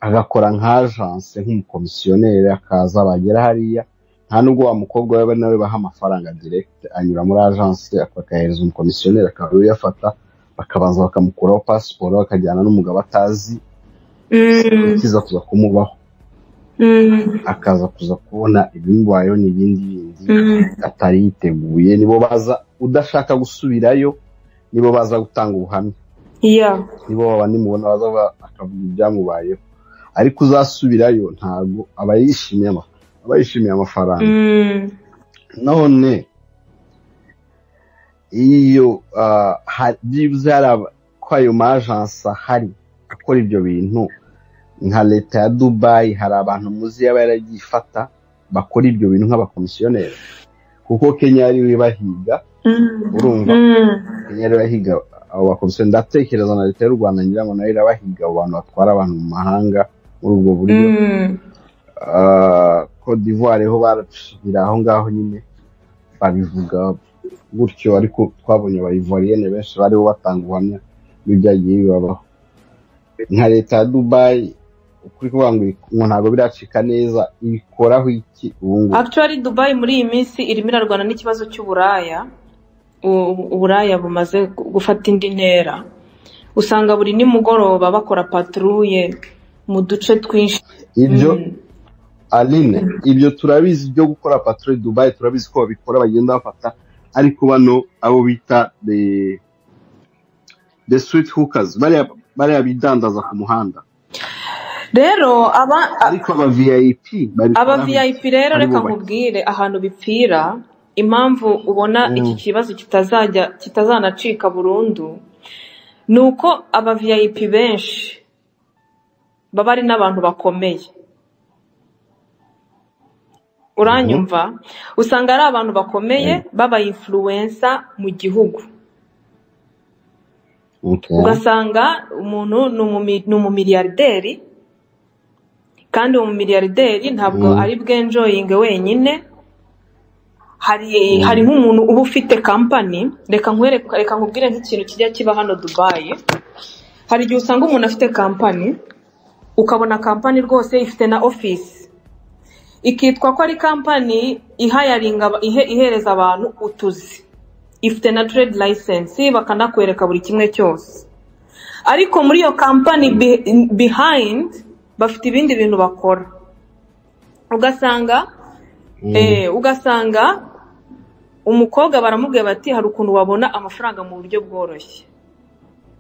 Speaker 3: agakora nk'ajanse nk'umukomisiyoneri akaza bagera hariya nta nubwo wa mukobwa we nawe baha amafaranga direkite anyura muri ajanse bakayahereza umukomisiyoneri akaba uyafata bakabanza bakamukuraho pasiporo bakajyana n'umugabo atazi
Speaker 1: Mm.
Speaker 3: akiza kuza kumubaho
Speaker 1: Mm.
Speaker 3: akaza kuza kubona ibimubayeho n'ibindi bindi
Speaker 1: Mm.
Speaker 3: atari yiteguye nibo baza udashaka gusubirayo nibo baza gutanga ubuhamya
Speaker 1: Yeah.
Speaker 3: nibo babandi mubona baza ba- akavuga ibyamubayeho ariko uzasubirayo ntabwo aba yishimiye ama- aba yishimiye amafaranga
Speaker 1: Mm.
Speaker 3: none iyo ah, ha- byibuze hari aba- ko ayo majansi ahari akora ibyo bintu nka leta ya dubayi hari abantu muzi yaba yaragiye ifata bakora ibyo bintu nk'abakomisiyoneri kuko kenya yari bahiga
Speaker 1: Mm.
Speaker 3: urumva
Speaker 1: Mm.
Speaker 3: kenya yari bahiga abo bakomisiyo ndatekereza na leta y'u rwanda ngira ngo nayo irabahiga abo bantu batwara abantu mu mahanga muri ubwo buryo
Speaker 1: Mm.
Speaker 3: code d'ivoire ho baracira aho ngaho nyine babivuga gutyo ariko twabonye abayivoriyene benshi bariho batanga ubuhamya bw'ibyagiye bibabaho nka leta ya dubayi ukuri kuvuga ngo iri- ngo ntabwo biracika neza ibikoraho iki ubu ngubu
Speaker 1: Actually Dubai muri iyi minsi irimo irarwana n'ikibazo cy'uburaya U- uburaya bumaze gu- gufata indi ntera usanga buri nimugoroba bakora patrouille mu duce twinshi
Speaker 3: ibyo
Speaker 1: Mm.
Speaker 3: aline ibyo turabizi byo gukora patroli dubayi turabizi ko babikora bagenda bafata ariko bano abo bita the the street hookers bariya bariya bidandaza ku muhanda
Speaker 1: rero aba a-
Speaker 3: ariko aba vip
Speaker 1: aba
Speaker 3: babikora
Speaker 1: vip rero
Speaker 3: ari
Speaker 1: reka
Speaker 3: bubakiye.
Speaker 1: nkubwire ahantu bipfira impamvu ubona iki kibazo kitazajya kitazanacika burundu ni uko aba vip benshi baba ari n'abantu bakomeye uranyumva usanga ari abantu bakomeye baba influensa mu gihugu
Speaker 3: Okay.
Speaker 1: ugasanga umuntu ni umumi- ni umumiliyarderi kandi uwo mumiliyarderi ntabwo
Speaker 3: Mm.
Speaker 1: ari bwenjoyinge wenyine hari hari nk'umuntu uba ufite kampani reka nkwereke reka nkubwire nk'ikintu kijya kiba hano dubayi hari igihe usanga umuntu afite kampani ukabona kampani rwose ifite na ofisi ikitwa ko ari kampani ihayaringa aba- ihe- ihereza abantu utuzi ifite na trade license bakanakwereka buri kimwe cyose ariko muri iyo kampani be- behind bafite ibindi bintu bakora ugasanga eh, ugasanga umukobwa baramubwira bati hari ukuntu wabona amafaranga mu buryo bworoshye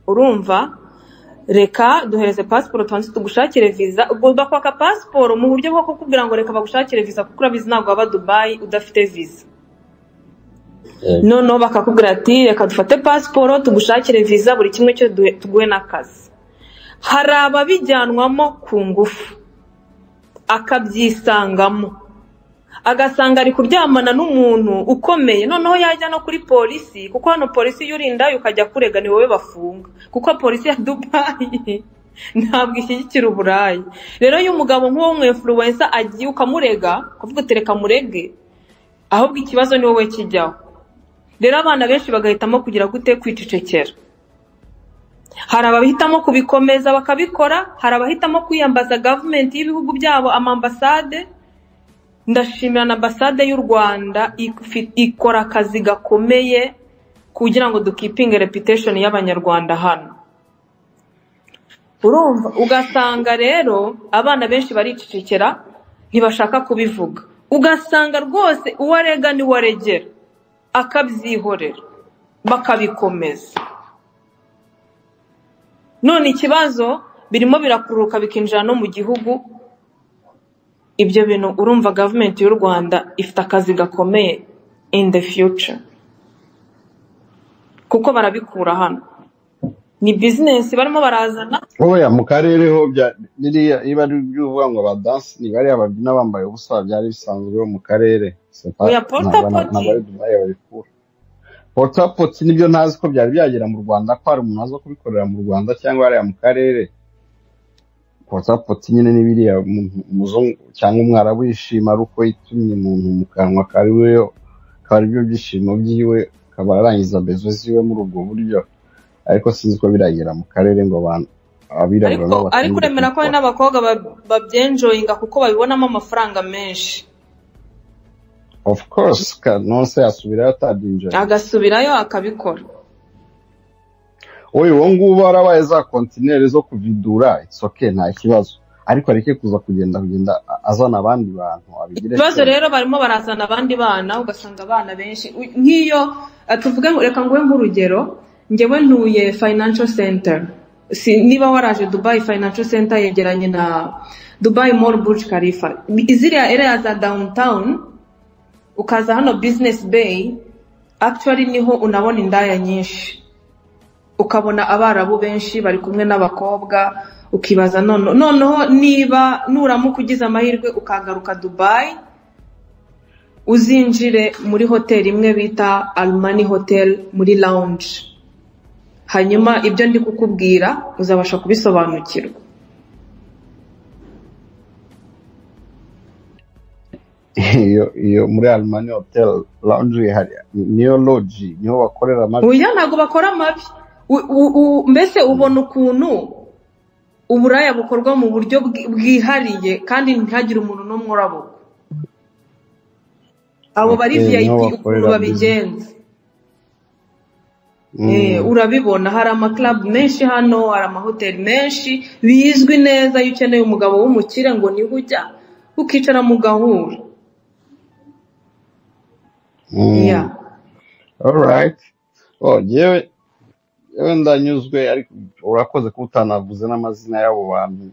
Speaker 1: urumva reka duhereze pasiporo tubanze tugushakire viza ubwo bakwaka pasiporo mu buryo bwo kukubwira ngo reka bagushakire viza kuko urabizi ntabwo waba dubayi udafite viza
Speaker 4: Yego.
Speaker 1: noneho bakakubwira ati reka dufate pasiporo tugushakire viza buri kimwe cyo duhe- tuguhe n'akazi hari ababijyanwamo ku ngufu akabyisangamo agasanga ari kuryamana n'umuntu ukomeye noneho yajya no kuri polisi kuko hano polisi iyo urindaye ukajya kurega ni wowe bafunga kuko polisi ya dubayi ntabwo ishyigikira uburayi rero iyo umugabo nk'uwo mwemfuruwensa agiye ukamurega ukavuga uti reka murege ahubwo ikibazo ni wowe kijyaho rero abana benshi bagahitamo kugira gute kwicecekera hari abahitamo kubikomeza bakabikora hari abahitamo kwiyambaza gavumenti y'ibihugu byabo amambasade ndashimira na ambasade y'u rwanda ifi- ikora akazi gakomeye kugira ngo dukipinge reputation y'abanyarwanda hano urumva ugasanga rero abana benshi baricecekera ntibashaka kubivuga ugasanga rwose uwo arega niwo aregera akabyihorera bakabikomeza none ikibazo birimo birakururuka bikinjira no mu gihugu ibyo bintu urumva gavumenti y'u rwanda ifite akazi gakomeye in the future kuko barabikura hano ni bizinesi barimo barazana
Speaker 3: oya mu karere ho bya- biriya iyo ari iby'uvuga ngo abadansi ni bariya babyina bambaye ubusa byari bisanzwe ho mu karere C'est pas-
Speaker 1: oya
Speaker 3: ntabwo
Speaker 1: porutapoti
Speaker 3: ntabwo ari dubayi babikura potapoti nibyo ntazi ko byari byagera mu rwanda ko hari umuntu aza kubikorera mu rwanda cyangwa hariya mu karere potapoti nyine ni biriya umuntu- umuzungu cyangwa umwarabu yishima ari uko yitumye umuntu mu kanwa kari we akaba aribyo byishimo byiwe akaba arangiza bezo ziwe muri ubwo buryo ariko sinzi ko biragera mu karere ngo abantu abirabura
Speaker 1: ariko
Speaker 3: nabo
Speaker 1: ariko
Speaker 3: batangire
Speaker 1: uremera ko hari
Speaker 3: kubikora
Speaker 1: n'abakobwa ba- babyenjoyinga kuko babibonamo amafaranga menshi
Speaker 3: of course kanonse yasubirayo atadinjira
Speaker 1: agasubirayo akabikora
Speaker 3: wowe uwo nguwo warabaye za kontineri zo kuvidura it's okay nta kibazo ariko areke kuza kugenda kugenda a- azana abandi bantu abigire
Speaker 1: ibibazo
Speaker 3: kera
Speaker 1: rero barimo barazana abandi bana ugasanga abana benshi u- nk'iyo ah, tuvuge ngo- reka nguhe nk'urugero njyewe ntuye financial center si niba waraje dubai financial center yegeranye na dubai mall burj khalifa ziriya area za downtown ukaza hano business bay actually niho unabona indaya nyinshi ukabona abarabu benshi bari kumwe n'abakobwa ukibaza none noneho niba nuramuka ugize amahirwe ukagaruka dubayi uzinjire muri hoteli imwe bita almani hotel muri lounge hanyuma ibyo ndi kukubwira uzabasha kubisobanukirwa
Speaker 3: iyo iyo muri arimani hoteli lawunji hari niyo loji niho bakorera amabi
Speaker 1: oya ntabwo bakora amabi U- u- u- mbese ubona ukuntu uburaya bukorwa mu buryo bwi- bwihariye kandi ntihagire umuntu n'umwe urabuka abo bari
Speaker 3: Hoteli niho
Speaker 1: vip ukuntu
Speaker 3: bakorera business
Speaker 1: babigenza Eh,
Speaker 3: Mm.
Speaker 1: urabibona hari amakarabu menshi hano hari amahoteli menshi bizwi neza iyo ukeneye umugabo w'umukire ngo niho ujya ukicara mu gahura
Speaker 3: Mm.
Speaker 1: Yeah.
Speaker 3: alright oh yewe yewe ndanyuzwe ariko urakoze kuba utanavuze n'amazina y'abo bantu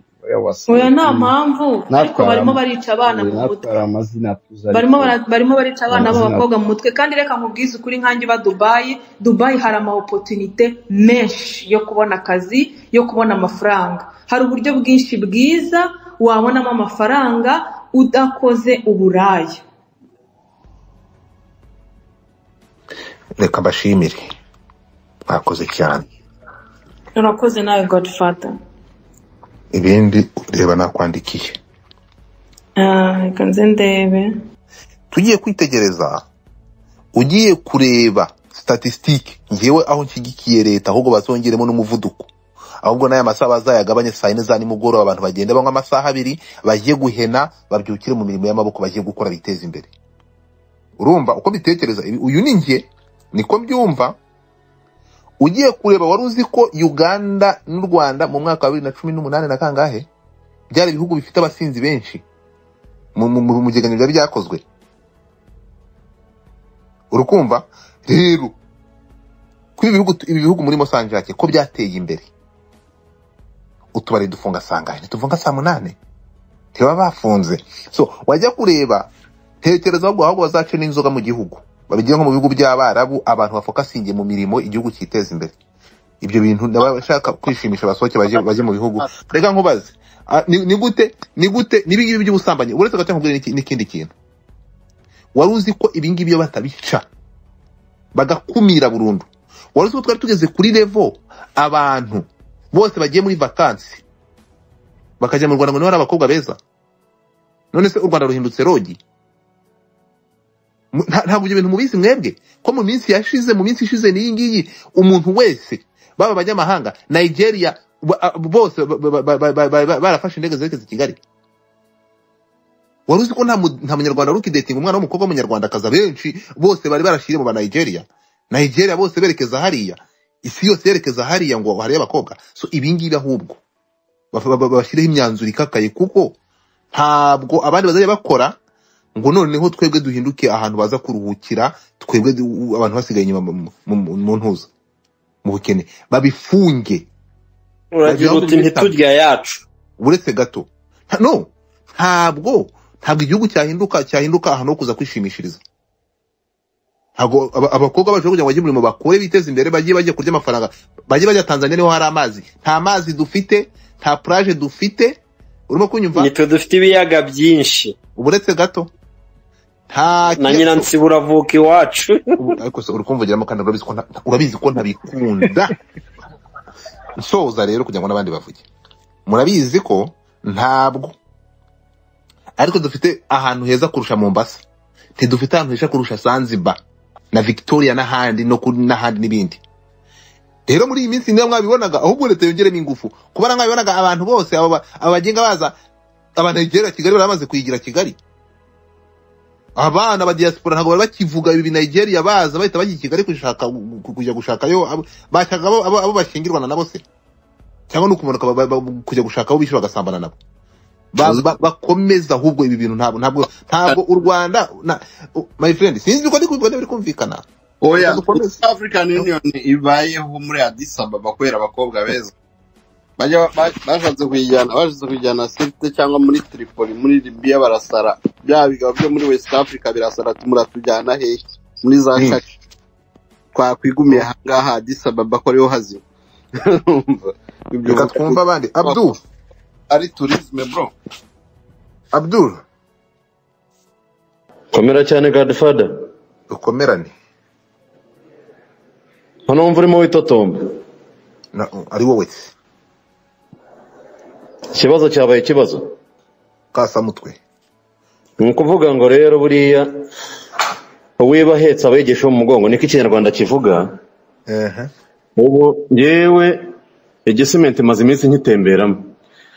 Speaker 1: oya nta mpamvu ariko
Speaker 6: Natwara-
Speaker 1: barimo barica abana mu mutwe
Speaker 6: natwara amazina tuzi
Speaker 1: barimo bara- barimo barica abana
Speaker 6: Amazina.
Speaker 1: b'abakobwa mu mutwe kandi reka nkubwize ukuri nkanjye uba dubayi dubayi hari ama opotunite menshi yo kubona akazi yo kubona amafaranga hari uburyo bwinshi bwiza wabonamo amafaranga udakoze uburaya
Speaker 5: reka mbashimire mwakoze cyane
Speaker 1: urakoze nawe godfather
Speaker 5: ibindi reba nakwandikiye
Speaker 1: reka nze ndebe
Speaker 5: tugiye kwitegereza ugiye kureba statisitike ngewe aho nshyigikiye leta ahubwo bazongeremo n'umuvuduko ahubwo n'aya masaha bazayagabanye saa yine za nimugoroba abantu bagenda banywa amasaha abiri bajye guhena babyukire mu mirimo y'amaboko bajye gukora biteza imbere urumva uko bitekereza ibi- uyu ni njye niko mbyumva ugiye kureba wari uzi ko uganda n'u rwanda mu mwaka wa bibiri na cumi n'umunani na kangahe byari ibihugu bifite abasinzi benshi mu mu- mu- mu byegeranyo biba byakozwe urukumva rero kuri ibi bihugu ibi bihugu muri mosanjake ko byateye imbere utubari dufunga saa ngahe ntitufunga saa munani ntibaba bafunze so wajya kureba tekereza ahubwo ahubwo bazace n'inzoga mu gihugu babigire nko mu bihugu by'abarabu abantu bafokasinge mu mirimo igihugu cyiteza imbere ibyo bintu n'abashaka kwishimisha basohoke bajye bajye mu bihugu reka nkubaze ah, ni ni gute ni gute nibi ngibi by'ubusambanyi uretse gato nkubwire n'iki- n'ikindi kintu wari uzi ko ibi ngibi iyo batabica bagakumira burundu wari uzi ko twari tugeze kuri levo abantu bose bagiye muri vakansi bakajya mu rwanda ngo niba ari abakobwa beza none se u rwanda ruhindutse rogi Mu- nta- ntabwo ibyo bintu mubizi mwebwe ko mu minsi yashize mu minsi ishize n'iyi ngiyi umuntu wese baba abanyamahanga nigeria ba- a- bose ba- ba- ba- ba- ba- ba- barafashe indege zerekeza i kigali wari uzi ko nta mu- nta munyarwanda wari ukidetinga umwana w'umukobwa w'umunyarwandakazi benshi bose bari barashyire mu banigeria nigeria bose berekeza hariya isi yose yerekeza hariya ngo hariyo abakobwa so ibingibi ahubwo bafa- ba- ba- bashyireho imyanzuro ikakaye kuko ntabwo abandi bazajya bakora ngo noneho twebwe duhinduke ahantu baza kuruhukira twebwe du- u- abantu basigaye inyuma mu- mu- mu mu ntuza mu bukene babifunge
Speaker 7: uragira uti ntiturya yacu
Speaker 5: uretse gato Nta- no ntabwo ntabwo igihugu cyahinduka cyahinduka ahantu ho kuza kwishimishiriza ntabwo aba- abakobwa baje kugira ngo bajye umurimo bakore biteze imbere bajye bajya kurya amafaranga bajye bajya tanzania niho hari amazi nta mazi dufite nta plage dufite urimo kunyumva
Speaker 7: nitwe dufite ibiyaga byinshi
Speaker 5: uretse gato nta
Speaker 7: na
Speaker 5: kiyaga-
Speaker 7: nyiransiba uravuka iwacu
Speaker 5: ubu ariko se uri kumvugiramo kandi urabizi ko nta- urabizi ko ntabikunda nsoza rero kugira ngo n'abandi bavuge murabizi ko ntabwo ariko dufite ahantu heza kurusha mombasa ntidufite ahantu heza kurusha zanzibar na victoria n'ahandi no kuri n'ahandi n'ibindi rero muri iyi minsi niba mwabibonaga ahubwo leta yongeremo ingufu kubara mwabibonaga abantu bose abo ba- abo bagenda baza abanigera kigali baramaze kuyigira kigali abana ba diaspora ntabwo bari bakivuga ibi nigeria baza bahita bajya i kigali gushaka gu- kujya gushakayo abo- bashakaga abo- abo abo bashyingirwana nabo se cyangwa ni ukumanuka ba- ba- ba- kujya gushaka abo bishe bagasambana nabo Ba- ba- bakomeza ahubwo ibi bintu ntabwo ntabwo ntabwo u rwanda na- u- my friend sinzi uko ndi kubivuga niba biri kumvikana
Speaker 3: oya
Speaker 5: Ukomeze ukomeze.
Speaker 3: South african union ibayeho muri addis ababa kubera abakobwa beza bajya ba- bashatse kuyijyana bashatse kuyijyana sirte cyangwa muri tripoli muri libiya barasara bya bigabo byo muri west africa birasara ati muratujyana hehe muri za
Speaker 5: Mm.
Speaker 3: caka twakwigumiye ahangaha addis ababa ko ariho hazima Ibyo
Speaker 5: reka twumve abandi abdul
Speaker 3: ari turisme bro
Speaker 5: abdul
Speaker 7: komera cyane gadifada
Speaker 5: dukomerane
Speaker 7: hano wumva urimo witotomba
Speaker 5: na- ari wowe se
Speaker 7: ikibazo cyabaye ikibazo
Speaker 5: kasamutwe
Speaker 7: ni ukuvuga ngo rero buriya uwiba ahetse aba yigisha mu mugongo niko ikinyarwanda kivuga
Speaker 5: ehe
Speaker 7: ubu yewe igisimenti imaze iminsi nkitemberamo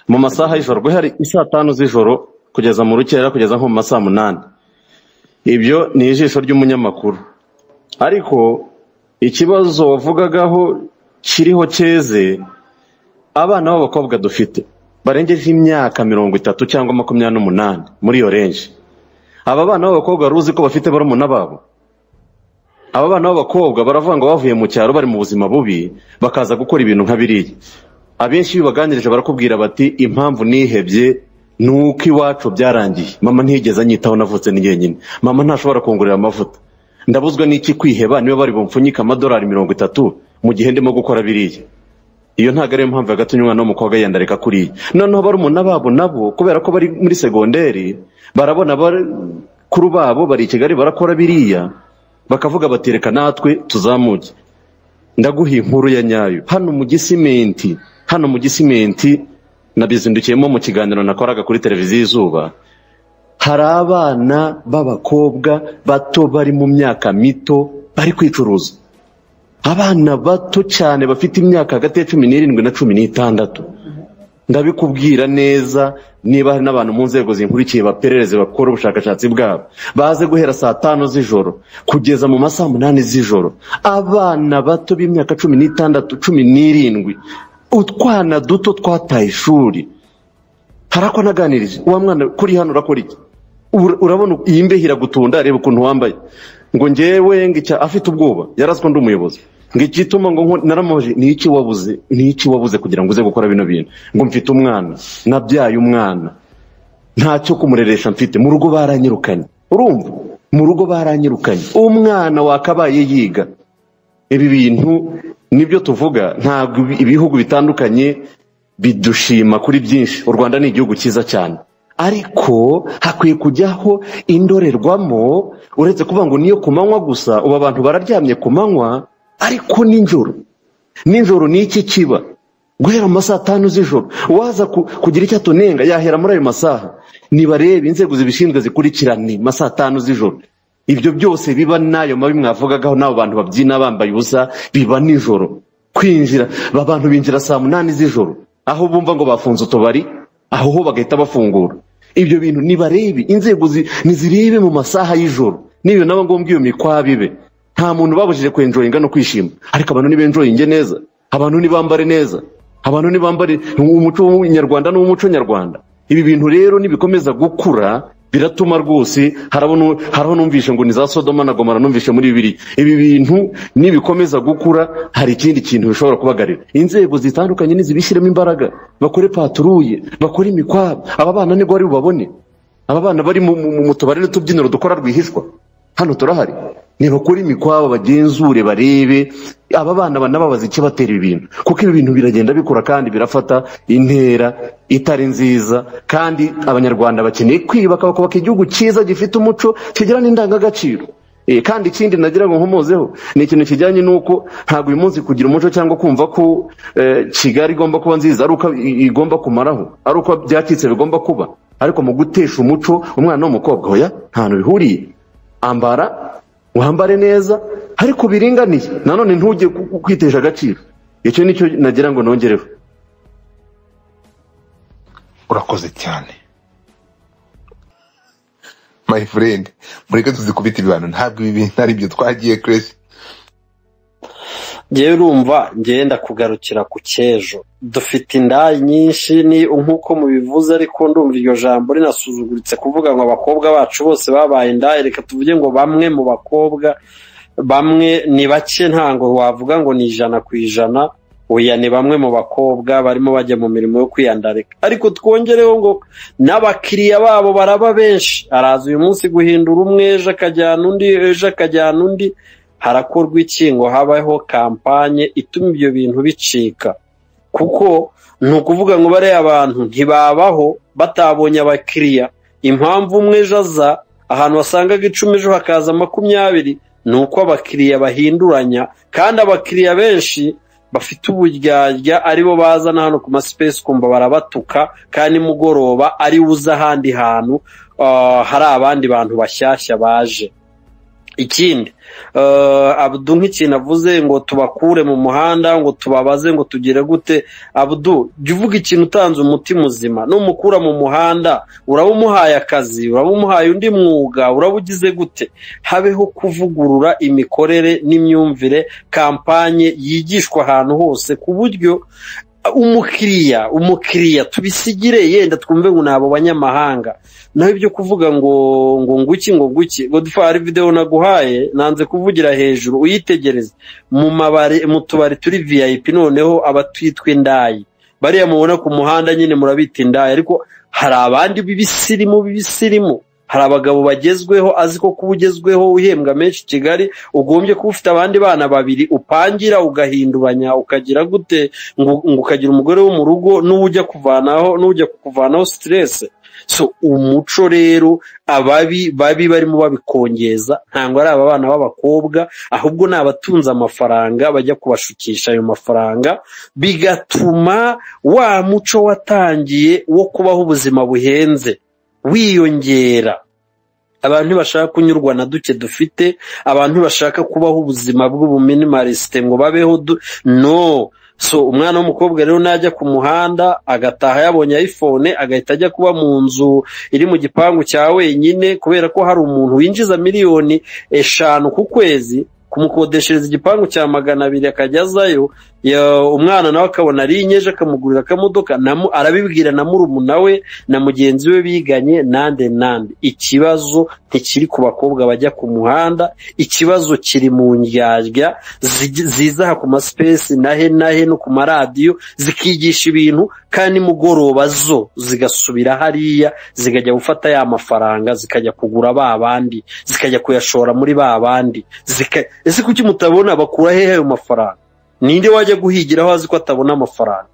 Speaker 7: mu masaha y'ijoro guhera isaa tanu z'ijoro kugeza mu rukera kugeza nko mu masaa munani ibyo ni ijisho ry'umunyamakuru ariko ikibazo wavugagaho kiriho cyeze abana b'abakobwa dufite barengeje imyaka mirongo itatu cyangwa makumyabiri n'umunani muri iyo renji aba bana b'abakobwa wari uzi ko bafite barumuna babo aba bana b'abakobwa baravuga ngo bavuye mu cyaro bari mu buzima bubi bakaza gukora ibintu nka biriya abenshi iyo ubaganirije barakubwira bati impamvu nihebye ni uko iwacu byarangiye mama ntigeze anyitaho navutse ni jyenyine mama ntashobora kungurira amavuta ndabuzwa n'iki kwiheba niba bari bumfunyike amadolari mirongo itatu mu gihe ndimo gukora biriya iyo ntabwo ariyo mpamvu yagatumye umwana w'umukobwa yenda reka kuriya noneho barumuna babo nabo kubera ko bari muri segonderi barabona bakuru babo bari i kigali barakora biriya bakavuga bati reka natwe tuzamuke ndaguha inkuru ya nyayo hano mu gisimenti hano mu gisimenti nabizindukiyemo mu kiganiro nakoraga kuri televiziyo izuba hari abana b'abakobwa bato bari mu myaka mito bari kwicuruza abana bato cyane bafite imyaka hagati ya cumi n'irindwi na cumi n'itandatu ndabikubwira neza niba hari n'abantu mu nzego zinkurikiye baperereze bakora ubushakashatsi bwabo baze guhera saa tanu z'ijoro kugeza mu masaha umunani z'ijoro abana bato b'imyaka cumi n'itandatu cumi n'irindwi utwana duto twataye ishuri hari ako naganirije uwa mwana kuri hano urakora iki Ura- urabona iyi mbeho iragutunda reba ukuntu wambaye ngo ngewe ngica afite ubwoba yarazwa ndi umuyobozi ngo igituma ngo nko- naramuhoje ni iki wabuze ni iki wabuze kugira ngo uze gukora bino bintu ngo mfite umwana nabyaye umwana ntacyo kumureresha mfite mu rugo baranyirukanye urumva mu rugo baranyirukanye umwana wakabaye yiga ibi bintu nibyo tuvuga ntabwo ibi- ibihugu bitandukanye bidushima kuri byinshi u rwanda ni igihugu cyiza cyane ariko hakwiye kujyaho indorerwamo uretse kuvuga ngo niyo ku manywa gusa ubu abantu bararyamye ku manywa ariko nijoro nijoro ni iki kiba guhera mu masaha atanu z'ijoro waza ku- kugira icyo atunenga yahera muri ayo masaha nibarebe inzego zibishinzwe zikurikirane masaha atanu z'ijoro ibyo byose biba n'ayo mabi mwavugagaho n'abo bantu babyina bambaye ubusa biba nijoro kwinjira aba bantu binjira saa munani z'ijoro aho bumva ngo bafunze utubari aho ho bagahita bafungura ibyo bintu nibarebe inzego zi- nizirebe mu masaha y'ijoro n'iyo naba ngombwa iyo mikwabi ibe nta muntu babujije kwenjoyinga no kwishima ariko abantu nibenjoyinge neza abantu nibambare neza abantu nibambare umuco w'umunyarwanda n'umuco nyarwanda ibi bintu rero nibikomeza gukura biratuma rwose harabona- haraho numvishe ngo ni za sodoma na gomora numvishe muri bibiri ibi bintu nibikomeza gukura hari ikindi kintu bishobora kubagarira inzego zitandukanye nizibishyiremo imbaraga bakore paturuye bakore imikwabo aba bana nibwo bari bubabone aba bana bari mu- mu mu tubari n'utubyiniro dukora rwihishwa hano turahari nibakore imikwabo bagenzure barebe aba bana banababaza icyo batera ibi bintu kuko ibi bintu biragenda bikura kandi birafata intera itari nziza kandi abanyarwanda bakeneye kwiyubaka bakubaka igihugu cyiza gifite umuco kigira n'indangagaciro Eh, kandi ikindi nagira ngo nkomozeho ni ikintu kijyanye n'uko ntabwo uyu munsi kugira umuco cyangwa kumva ko eh, kigali igomba kuba nziza ari uko i- igomba kumaraho ari uko byacitse bigomba kuba ariko mu gutesha umuco umwana w'umukobwa oya ntahantu bihuriye ambara wambare neza ariko biringaniye nanone ntujye ku- ku- kwitesha agaciro icyo nicyo nagira ngo nongereho
Speaker 5: urakoze cyane my friend mureke tuzikubita ibibano ntabwo ibi bintu ari byo twagiye kiresi
Speaker 4: ngewe urumva ngenda kugarukira ku cy'ejo dufite indaya nyinshi ni nk'uko mubivuze ariko ndumva iryo jambo rinasuzuguritse kuvuga ngo abakobwa bacu bose babaye indaya reka tuvuge ngo bamwe mu bakobwa bamwe ni bake ntango wavuga ngo ni ijana ku ijana oya ni bamwe mu bakobwa barimo bajya mu mirimo yo kwiyandarika ariko twongereho ngo n'abakiriya babo baraba benshi araza uyu munsi guhindura umwe ejo akajyana undi ejo akajyana undi harakorwa iki ngo habaho kampanye ituma ibyo bintu bicika kuko ni ukuvuga ngo bariya abantu ntibabaho batabonye abakiriya impamvu umwe ejo aza ahantu wasangaga icumi ejo hakaza makumyabiri ni uko abakiriya bahinduranya kandi abakiriya benshi bafite uburyarya aribo bazana hano ku masipesi kumva barabatuka kandi nimugoroba ariwe uza ahandi hantu ah, hari abandi bantu bashyashya baje ikindi eh, abudu nk'ikintu avuze ngo tubakure mu muhanda ngo tubabaze ngo tugire gute abudu jya uvuga ikintu utanze umutima uzima numukura mu muhanda uraba umuhaye akazi uraba umuhaye undi mwuga uraba ugize gute habeho kuvugurura imikorere n'imyumvire kampanye yigishwa ahantu hose ku buryo umukiriya umukiriya tubisigire yenda twumve ngo ni abo banyamahanga naho ibyo kuvuga ngo ngo nguki ngo nguki godfari videwo naguhaye nanze kuvugira hejuru uyitegereze mu mabare mu tubari turi vip noneho aba twitwa indayi bariya mubona ku muhanda nyine murabita indaya ariko hari abandi b'ibisirimu b'ibisirimu hari abagabo bagezweho azi ko kuba ugezweho uhembwa menshi i kigali ugombye kuba ufite abandi bana babiri upangira ugahinduranya ukagira gute ngo ngo ukagira umugore wo mu rugo n'ujya kuvanaho n'ujya kukuvanaho siteresi so umuco rero ababi babi barimo babikongeza ntabwo ari aba bana b'abakobwa ahubwo ni abatunze amafaranga bajya kubashukisha ayo mafaranga bigatuma wa muco watangiye wo kubaho ubuzima buhenze wiyongera abantu ntibashaka kunyurwa na duke dufite abantu ntibashaka kubaho ubuzima bw'ubuminimarisite ngo babeho du no so umwana w'umukobwa rero najya ku muhanda agataha yabonye ayifone agahita ajya kuba mu nzu iri mu gipangu cya wenyine kubera ko hari umuntu winjiza miliyoni eshanu ku kwezi kumukodeshereza igipangu cya magana abiri akajya azayo ya- umwana nawe akabona ari inyeje akamugurira akamodoka na mu- arabibwira na murumuna we na mugenzi we biganye nande nande ikibazo ntikiri ku bakobwa bajya ku muhanda ikibazo kiri mu ndyarya zigi- zizaha ku masipesi nahe nahe no ku maradiyo zikigisha ibintu kandi nimugoroba zo zigasubira hariya zikajya gufata ya mafaranga zikajya kugura ba bandi zikajya kuyashora muri ba bandi zika- ese kuki mutabona bakura hehe ayo mafaranga ninde wajya guhigiraho azi ko atabona amafaranga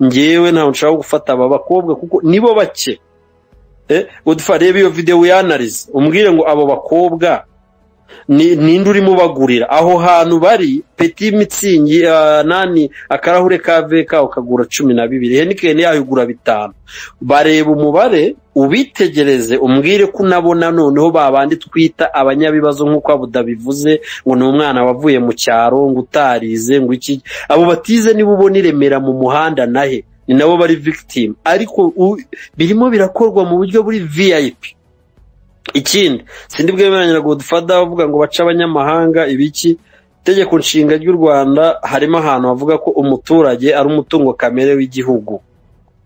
Speaker 4: ngewe ntabwo nshaka gufata aba bakobwa kuko nibo bake Eh, Godfrey, reba iyo videwo yanarize umbwire ngo abo bakobwa ni- ninde urimo ubagurira aho hantu bari peti mitsingi ah, nani akarahure ka veka ukagura cumi na bibiri henikeni yayo ugura bitanu bareba umubare ubitegereze umbwire ko unabona noneho babandi twita abanyabibazo nk'uko abuda bivuze ngo ni umwana wavuye mu cyaro ngo utarize ngo iki abo batize nibo ubona i remera mu muhanda nahe ni nabo bari victim ariko u- birimo birakorwa mu buryo buri vip ikindi sindi bwemeranya na godfather avuga ngo bace abanyamahanga ibiki itegeko nshinga ry'u rwanda harimo ahantu havuga ko umuturage ari umutungo kamere w'igihugu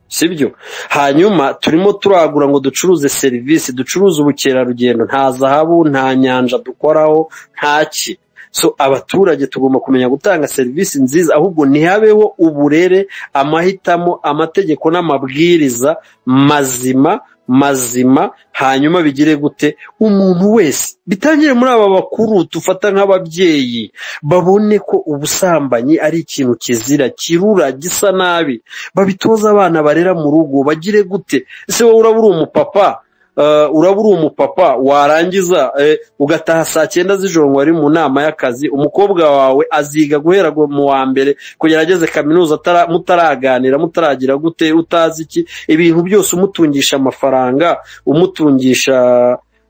Speaker 4: sibyo hanyuma turimo turagura ngo ducuruze serivisi ducuruze ubukerarugendo nta zahabu nta nyanja dukoraho nta ki so abaturage tugomba kumenya gutanga serivisi nziza ahubwo ntihabeho uburere amahitamo amategeko n'amabwiriza mazima mazima hanyuma bigire gute umuntu wese bitangire muri aba bakuru dufata nk'ababyeyi babone ko ubusambanyi ari ikintu kizira kirura gisa nabi babitoze abana barera mu rugo bagire gute ese wowe uraba uri umupapa eh, uraba uri umupapa warangiza eh, ugataha saa cyenda z'ijoro ngo wari mu nama y'akazi umukobwa wawe aziga guhera gu- mu wa mbere kugera ageze kaminuza atara- mutaraganira mutaragira gute utazi iki ibintu byose umutungisha amafaranga umutungisha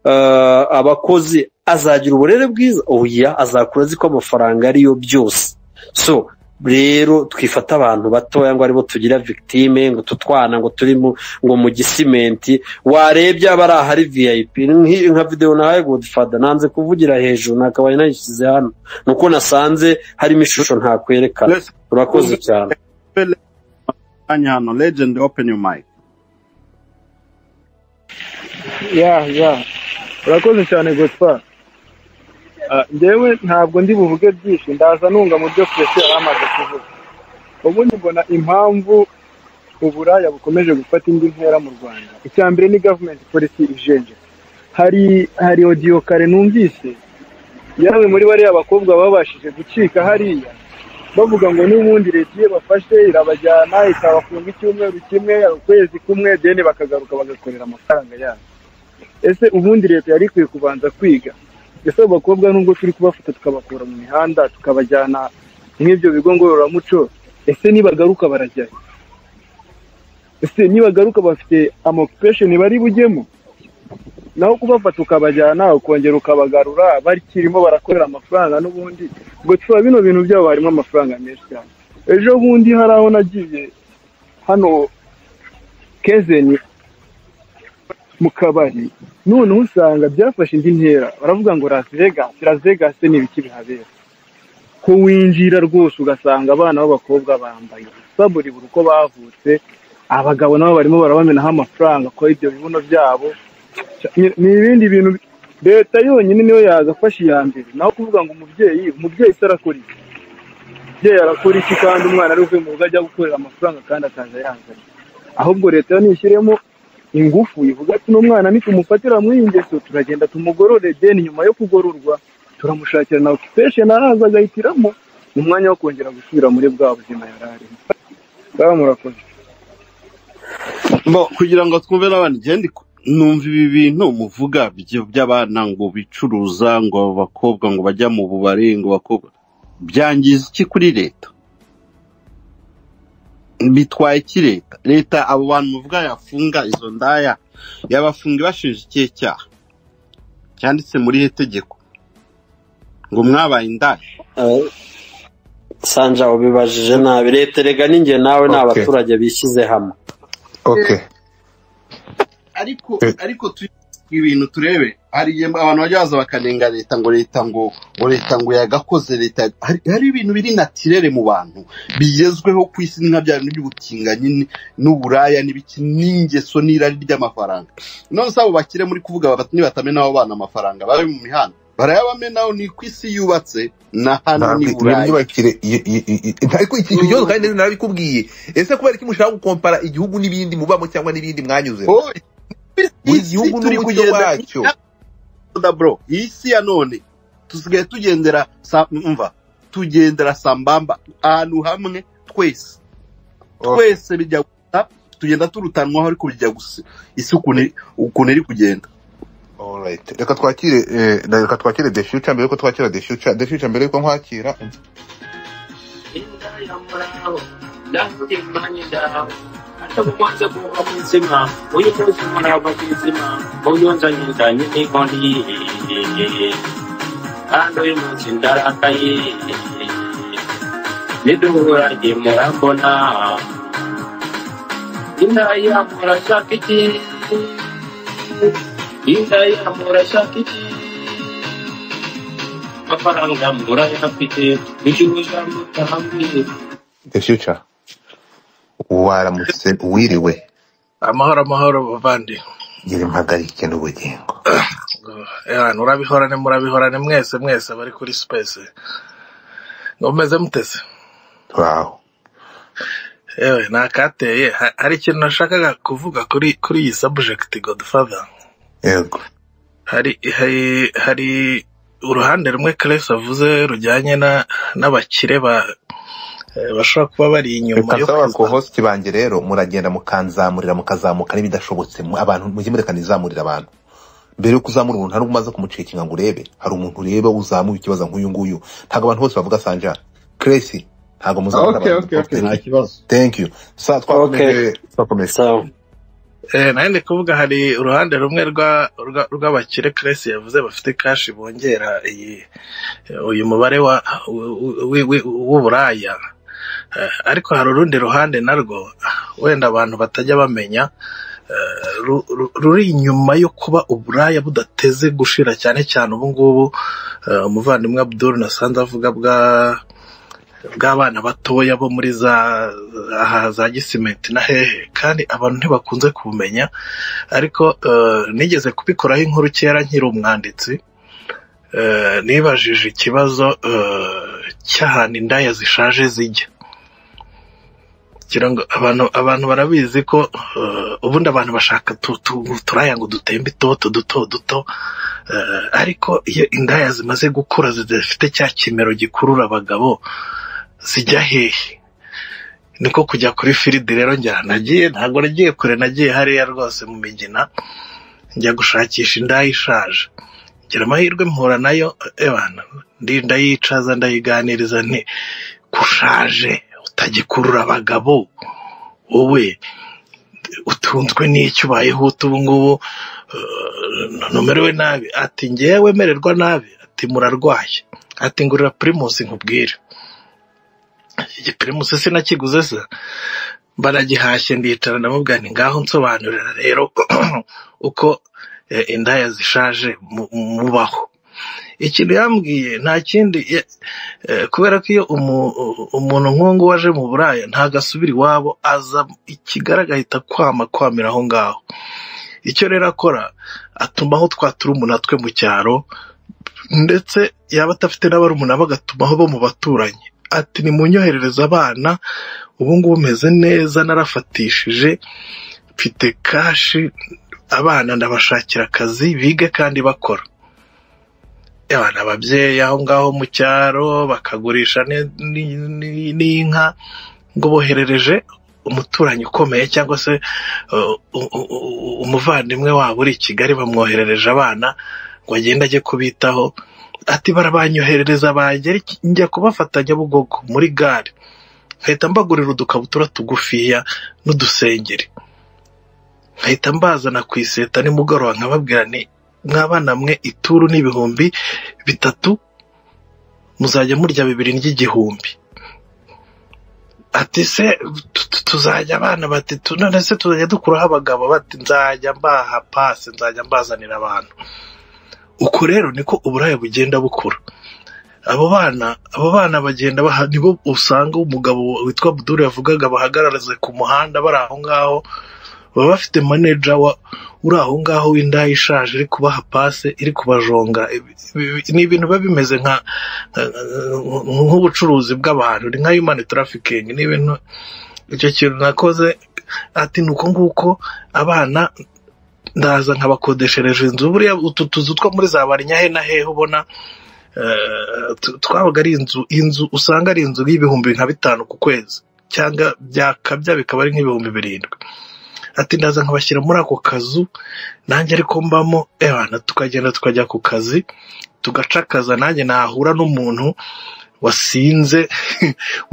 Speaker 4: eh, abakozi azagira uburere bwiza oya azakura azi ko amafaranga ariyo byose so rero twifata abantu batoya ngo aribo tugira victime ngo tutwana ngo turi mu ngo mu gisimenti warebye aba ari ahari vip Nki- nka videwo nahaye godfather nanze kuvugira hejuru nakabaye nayishyize hano nuko nasanze harimo ishusho ntakwerekana
Speaker 8: Let's
Speaker 4: urakoze cyane
Speaker 8: play kanya hano legend open your mic
Speaker 9: ya ya urakoze cyane gutwara ngewe ntabwo ndi buvuge byinshi ndaza nunga mu byo twese yari amaze kuvuga ubundi mbona impamvu uburaya bukomeje gufata indi ntera mu rwanda icya mbere ni gavumenti polisi ijenje hari hari odiyo kare numvise yawe muri bariya bakobwa babashije gucika hariya bavuga ngo n'ubundi leta iyo bafashe irabajyana ikabafunga icyumweru kimwe ukwezi kumwe deni bakagaruka bagakorera amafaranga yabo ese ubundi leta yari ikwiye kubanza kwiga ese abo bakobwa nubwo turi kubafata tukabakura mu mihanda tukabajyana nk'ibyo bigo ngororamuco ese nibagaruka barajyayo ese nibagaruka bafite amokupesheni bari bujyemo naho kubafata ukabajyana ukongera ukabagarura bakirimo barakorera amafaranga n'ubundi ubwo tuba bino bintu byabo harimo amafaranga menshi cyane ejo bundi hari aho nagiye hano kezeni mu kabari noneho usanga byafashe indi ntera baravuga ngo las vegas las vegas ni ibiki bihabera ko winjira rwose ugasanga abana b'abakobwa bambaye ubusa buri buri uko bavutse abagabo nabo barimo barabamenaho amafaranga ko ibyo bibuno byabo Ni- ni ibindi bintu bi- leta yonyine niyo yagafashe iya mbere naho kuvuga ngo umubyeyi umubyeyi se arakora iki umubyeyi arakora iki kandi umwana ari uvuye mu rugo ajya gukorera amafaranga kandi akaza yanganya ahubwo leta yo ntishyiremo ingufu ivuga ati n'umwana nitumufatira muri iyi ngeso turagenda tumugorore deni nyuma yo kugororwa turamushakira na occupation araza agahitiramo ni umwanya wo kongera gusubira muri bwa buzima yari arimo ngaho murakoze
Speaker 3: Bo, kugira ngo twumve n'abandi igenda numva ibi bintu muvuga byo- by'abana ngo bicuruza ngo abakobwa ngo bajya mu bubari ngo bakobwa byangiza iki kuri leta bitwaye iki leta leta abo bantu muvuga yafunga izo ndaya yabafunga ibashinja ikihe cyaha cyanditse muri iri tegeko ngo mwabaye indaya
Speaker 4: Eh, sanja ubibajije nabi leta erega ninjye nawe ni
Speaker 5: Okay.
Speaker 4: abaturage bishyize hamwe
Speaker 5: okay
Speaker 3: ariko
Speaker 5: Eh.
Speaker 3: ariko tu ibintu turebe hari igihe abantu bajya baza bakanenga leta ngo leta ngo ngo leta ngo yagakoze leta hari, hari ibintu biri natirere mu bantu bigezweho ku isi nka bya bintu by'ubutinganyi n- n'uburaya n'ibiki n'ingeso n'irari ry'amafaranga none se abo bakire muri kuvuga bati nibatamena abo bana amafaranga babe mu mihanda barayabamenaho ni ku isi yubatse na hano ni buraya
Speaker 5: imyubakire ariko iki iki kibazo kandi narabikubwiye ese kubera ko mushaka gukompara igihugu n'ibindi mubamo cyangwa n'ibindi mwanyuze
Speaker 3: Oh,
Speaker 5: buri gihugu n'umucyo wacyo
Speaker 3: oda bro iyi si ya none tusigaye tugendera sa- umva tugendera sambamba ahantu hamwe twese twese bijya gusa tugenda turutanwaho ariko bijya gusa isi ukuntu ukuntu iri kugenda
Speaker 5: Alright. reka twakire eh, reka twakire the future mbere yuko twakira the future the future mbere yuko nkwakira the future waramutse wiriwe
Speaker 10: amahoro amahoro bavandi
Speaker 5: ngira impagarike n'ubugingo
Speaker 10: Ewana, urabihorane murabihorane mwese mwese bari kuri space ngo mumeze muteze
Speaker 5: turaho
Speaker 10: yewe ni akateye Ha- hari ikintu nashakaga kuvuga kuri kuri iyi subject godfather
Speaker 5: yego
Speaker 10: hari hari hari uruhande rumwe Clarice avuze rujyanye na n'abakire ba eh, bashobora kuba bari inyuma
Speaker 5: reka
Speaker 10: yo
Speaker 5: nsaba ku
Speaker 10: kwiza-
Speaker 5: host banjye rero muragenda mukanzamurira mukazamuka n'ibidashobotse mu- abantu mujye mureka nizamurira abantu mbere yo kuzamura umuntu hari umaze kumucekinga ngo urebe hari umuntu ureba uzamuye ikibazo nk'uyu nguyu ntabwo abantu bose bavuga sanjara kiresi ntabwo muzabona
Speaker 11: okay
Speaker 5: abantu
Speaker 11: okay okay
Speaker 5: bavuga
Speaker 11: nta kibazo
Speaker 5: thank you sa twakomeje twakomeje
Speaker 4: sawa
Speaker 10: Eh, nari ndi kuvuga hari uruhande rumwe rwa- rwa- rw'abakire Clarice yavuze bafite kashi bongera iyi uyu mubare wa wi- wi- w'uburaya Eh, ariko hari urundi ruhande narwo wenda abantu batajya bamenya eh, ru- ru- ruri inyuma yo kuba uburaya budateze gushira cyane cyane ubu ngubu eh, umuvandimwe abdul nasanze avuga bwa bw'abana batoya bo muri za aha za gisimenti na hehe kandi abantu ntibakunze kubumenya ariko eh, nigeze kubikoraho inkuru kera nkiri umwanditsi Eh, nibajije ikibazo eh, cy'ahantu indaya zishaje zijya kugira ngo abantu abantu barabizi ko eh, ubundi abantu bashaka tu- tu- turaya ngo dutembe itoto duto duto Eh, ariko iyo indaya zimaze gukura zidafite cya kimero gikurura abagabo zijya hehe niko kujya kuri firidi rero njya nagiye ntabwo nagiye kure nagiye hariya rwose mu migina njya gushakisha indaya ishaje ngira amahirwe mpura nayo ebana ndi ndayicaza ndayiganiriza nti kushaje utagikurura abagabo wowe utunzwe n'icyo ubayeho uta ubu ngubu eh, numerewe nabi ati ngewe wemererwa nabi ati murarwaye ati ngurira pirimusi nkubwire iki pirimusi sinakiguze se baragihashye ndicara ndamubwira nti ngaho nsobanurira rero uko eh, indaya zishaje mu- mubaho ikintu yambwiye nta kindi ya- eh, kubera ko iyo umu- umuntu nk'uwo waje mu buraya ntabwo asubira iwabo aza ikigaragara agahita kwama kwamira aho ngaho icyo rero akora atumaho twa turumuna twe mu cyaro ndetse yaba adafite n'abarumuna bagatumaho bo mu baturanyi ati nimunyoherereze abana ubu ngubu meze neza narafatishije mfite kashi abana ndabashakira akazi bige kandi bakora abana ababyeyi aho ngaho mu cyaro bakagurisha ni- ni- ni- n'inka ngo boherereje umuturanyi ukomeye cyangwa se uh, u- u- u- umuvandimwe wabo uri i kigali bamwoherereje abana ngo agende ajye kubitaho ati barabanyoherereza bangera iki- njya kubafata nyabugogo muri gare nkahita mbagurira udukabutura tugufiya n'udusengeri nkahita mbazana ku iseta nimugoroba nkababwira ni mwabana mwe ituru n'ibihumbi bitatu muzajya murya bibiri ry'igihumbi ati se tu- tu- tuzajya abana bati tu- none se tuzajya dukuraho abagabo bati nzajya mbaha pasi nzajya mbazanira abantu uko rero niko uburaya bugenda bukura abo bana abo bana bagenda baha nibo usanga umugabo witwa Abdul yavugaga bahagararize ku muhanda bari aho ngaho baba bafite maneja wa uri aho ngaho w'indaya ishaje iri kubaha pase iri kubajonga Ibi- ibi- ni ibintu biba bimeze nka nk'ubucuruzi bw'abantu ni nka human trafficking ni ibintu icyo kintu nakoze ati ni uko nguko abana ndaza nkabakodeshereje inzu buriya utu tuzu two muri za barinyahe na hehe ubona eh, tu- twabaga ari inzu inzu usanga ari inzu y'ibihumbi nka bitanu ku kwezi cyangwa byakabya bikaba ari nk'ibihumbi birindwi ati ndaza nkabashyira muri ako kazu nanjye ariko mbamo ebana tukagenda tukajya ku kazi tugaca akaza nanjye nahura n'umuntu wasinze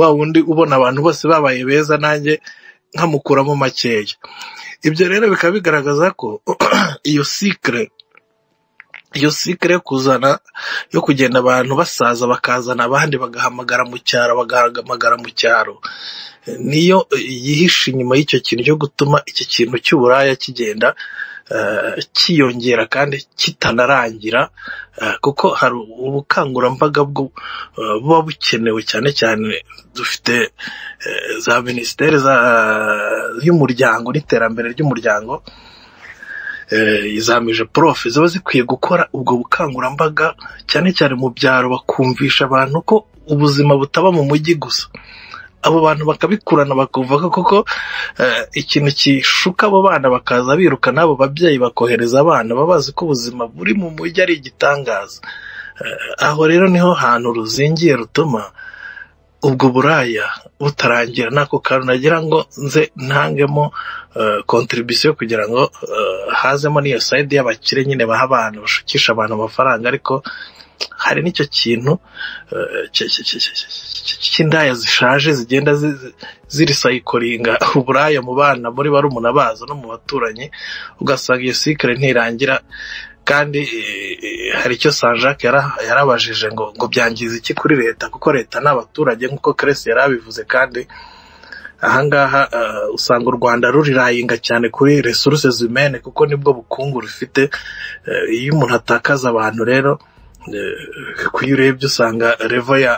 Speaker 10: wa wundi ubona abantu bose babaye beza nanjye nkamukuramo makeya ibyo rero bikaba bigaragaza ko iyo sikire iyo sikire yo kuzana yo kugenda abantu basaza bakazana abandi bagahamagara mu cyaro bagahamagara mu cyaro niyo yihishe inyuma y'icyo kintu cyo gutuma iki kintu cy'uburaya kigenda eh, cyiyongera kandi kitanarangira eh, kuko hari ubukangurambaga bwo- eh, buba bukenewe cyane cyane dufite eh, za minisiteri za- y'umuryango n'iterambere ry'umuryango eh, izamije prof ziba zikwiye gukora ubwo bukangurambaga cyane cyane mu byaro bakumvisha abantu ko ubuzima butaba mu mujyi gusa abo bantu bakabikurana bakumva ko koko eh, ikintu kishuka abo bana bakaza biruka n'abo babyeyi bakohereza abana baba bazi ko ubuzima buri mu mujyi ari igitangaza Eh, aho rero niho hantu ruzingiye rutuma ubwo buraya butarangira n'ako kantu nagira ngo nze ntangemo kontribisiyo kugira ngo eh, hazemo n'iyo sayidi y'abakire nyine baha abantu bashukisha abantu amafaranga ariko hari n'icyo kintu eh, ki- ki- ki- ki- ki- ki- cy'indaya zishaje zigenda zi- zi- zirisayikoringa uburaya mu bana muri barumuna bazo no mu baturanyi ugasanga iyo sikire ntirangira kandi eh, eh, hari icyo sanjake yara- yarabajije ngo ngo byangiza iki kuri leta kuko leta ni abaturage nk'uko keresi yari abivuze kandi ahangaha eh, usanga u rwanda rurirayinga cyane kuri resuruse zimene kuko nibwo bukungu rufite Eh, iyo umuntu atakaza abantu rero eh, kuyo urebye usanga revo ya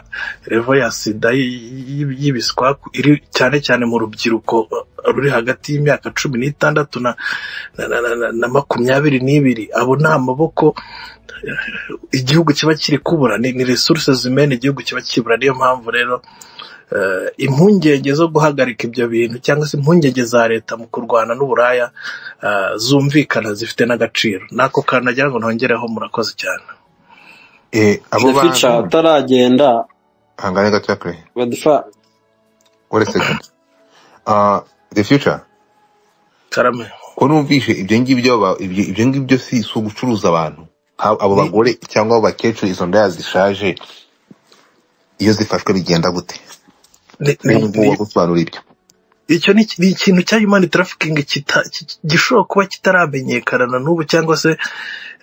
Speaker 10: revo ya sida y- y- y'ibiswa iri cyane cyane mu rubyiruko eh, ruri hagati y'imyaka cumi n'itandatu na, na, na, na, na- na makumyabiri n'ibiri abo ni amaboko eh, igihugu kiba kiri kubura ni, ni resuruse zimena igihugu kiba kibura niyo mpamvu rero eh, impungenge zo guhagarika ibyo bintu cyangwa se impungenge za leta mu kurwana n'uburaya eh, zumvikana zifite n'agaciro n'ako kantu nagira ngo ntongereho murakoze cyane
Speaker 5: Eh, abo
Speaker 4: fica
Speaker 5: bantu
Speaker 4: ataragenda
Speaker 5: hangane gatoya kure
Speaker 4: badifa
Speaker 5: one second Ah, the future
Speaker 10: karame
Speaker 5: ko numvishe ibyo ngibyo ba- ibyo ibyo ngibyo si si ugucuruza abantu Ha- abo
Speaker 10: ni
Speaker 5: bagore cyangwa abo bakecuru izo ndaya zishaje iyo zifashwe bigenda gute
Speaker 10: ni-
Speaker 5: wowe
Speaker 10: ni-
Speaker 5: nguwo
Speaker 10: ni-
Speaker 5: wagusobanura ibyo
Speaker 10: icyo ni iki- ni ikintu cya human trafficking kita- ki- ki- gishobora kuba kitaramenyekana na n'ubu cyangwa se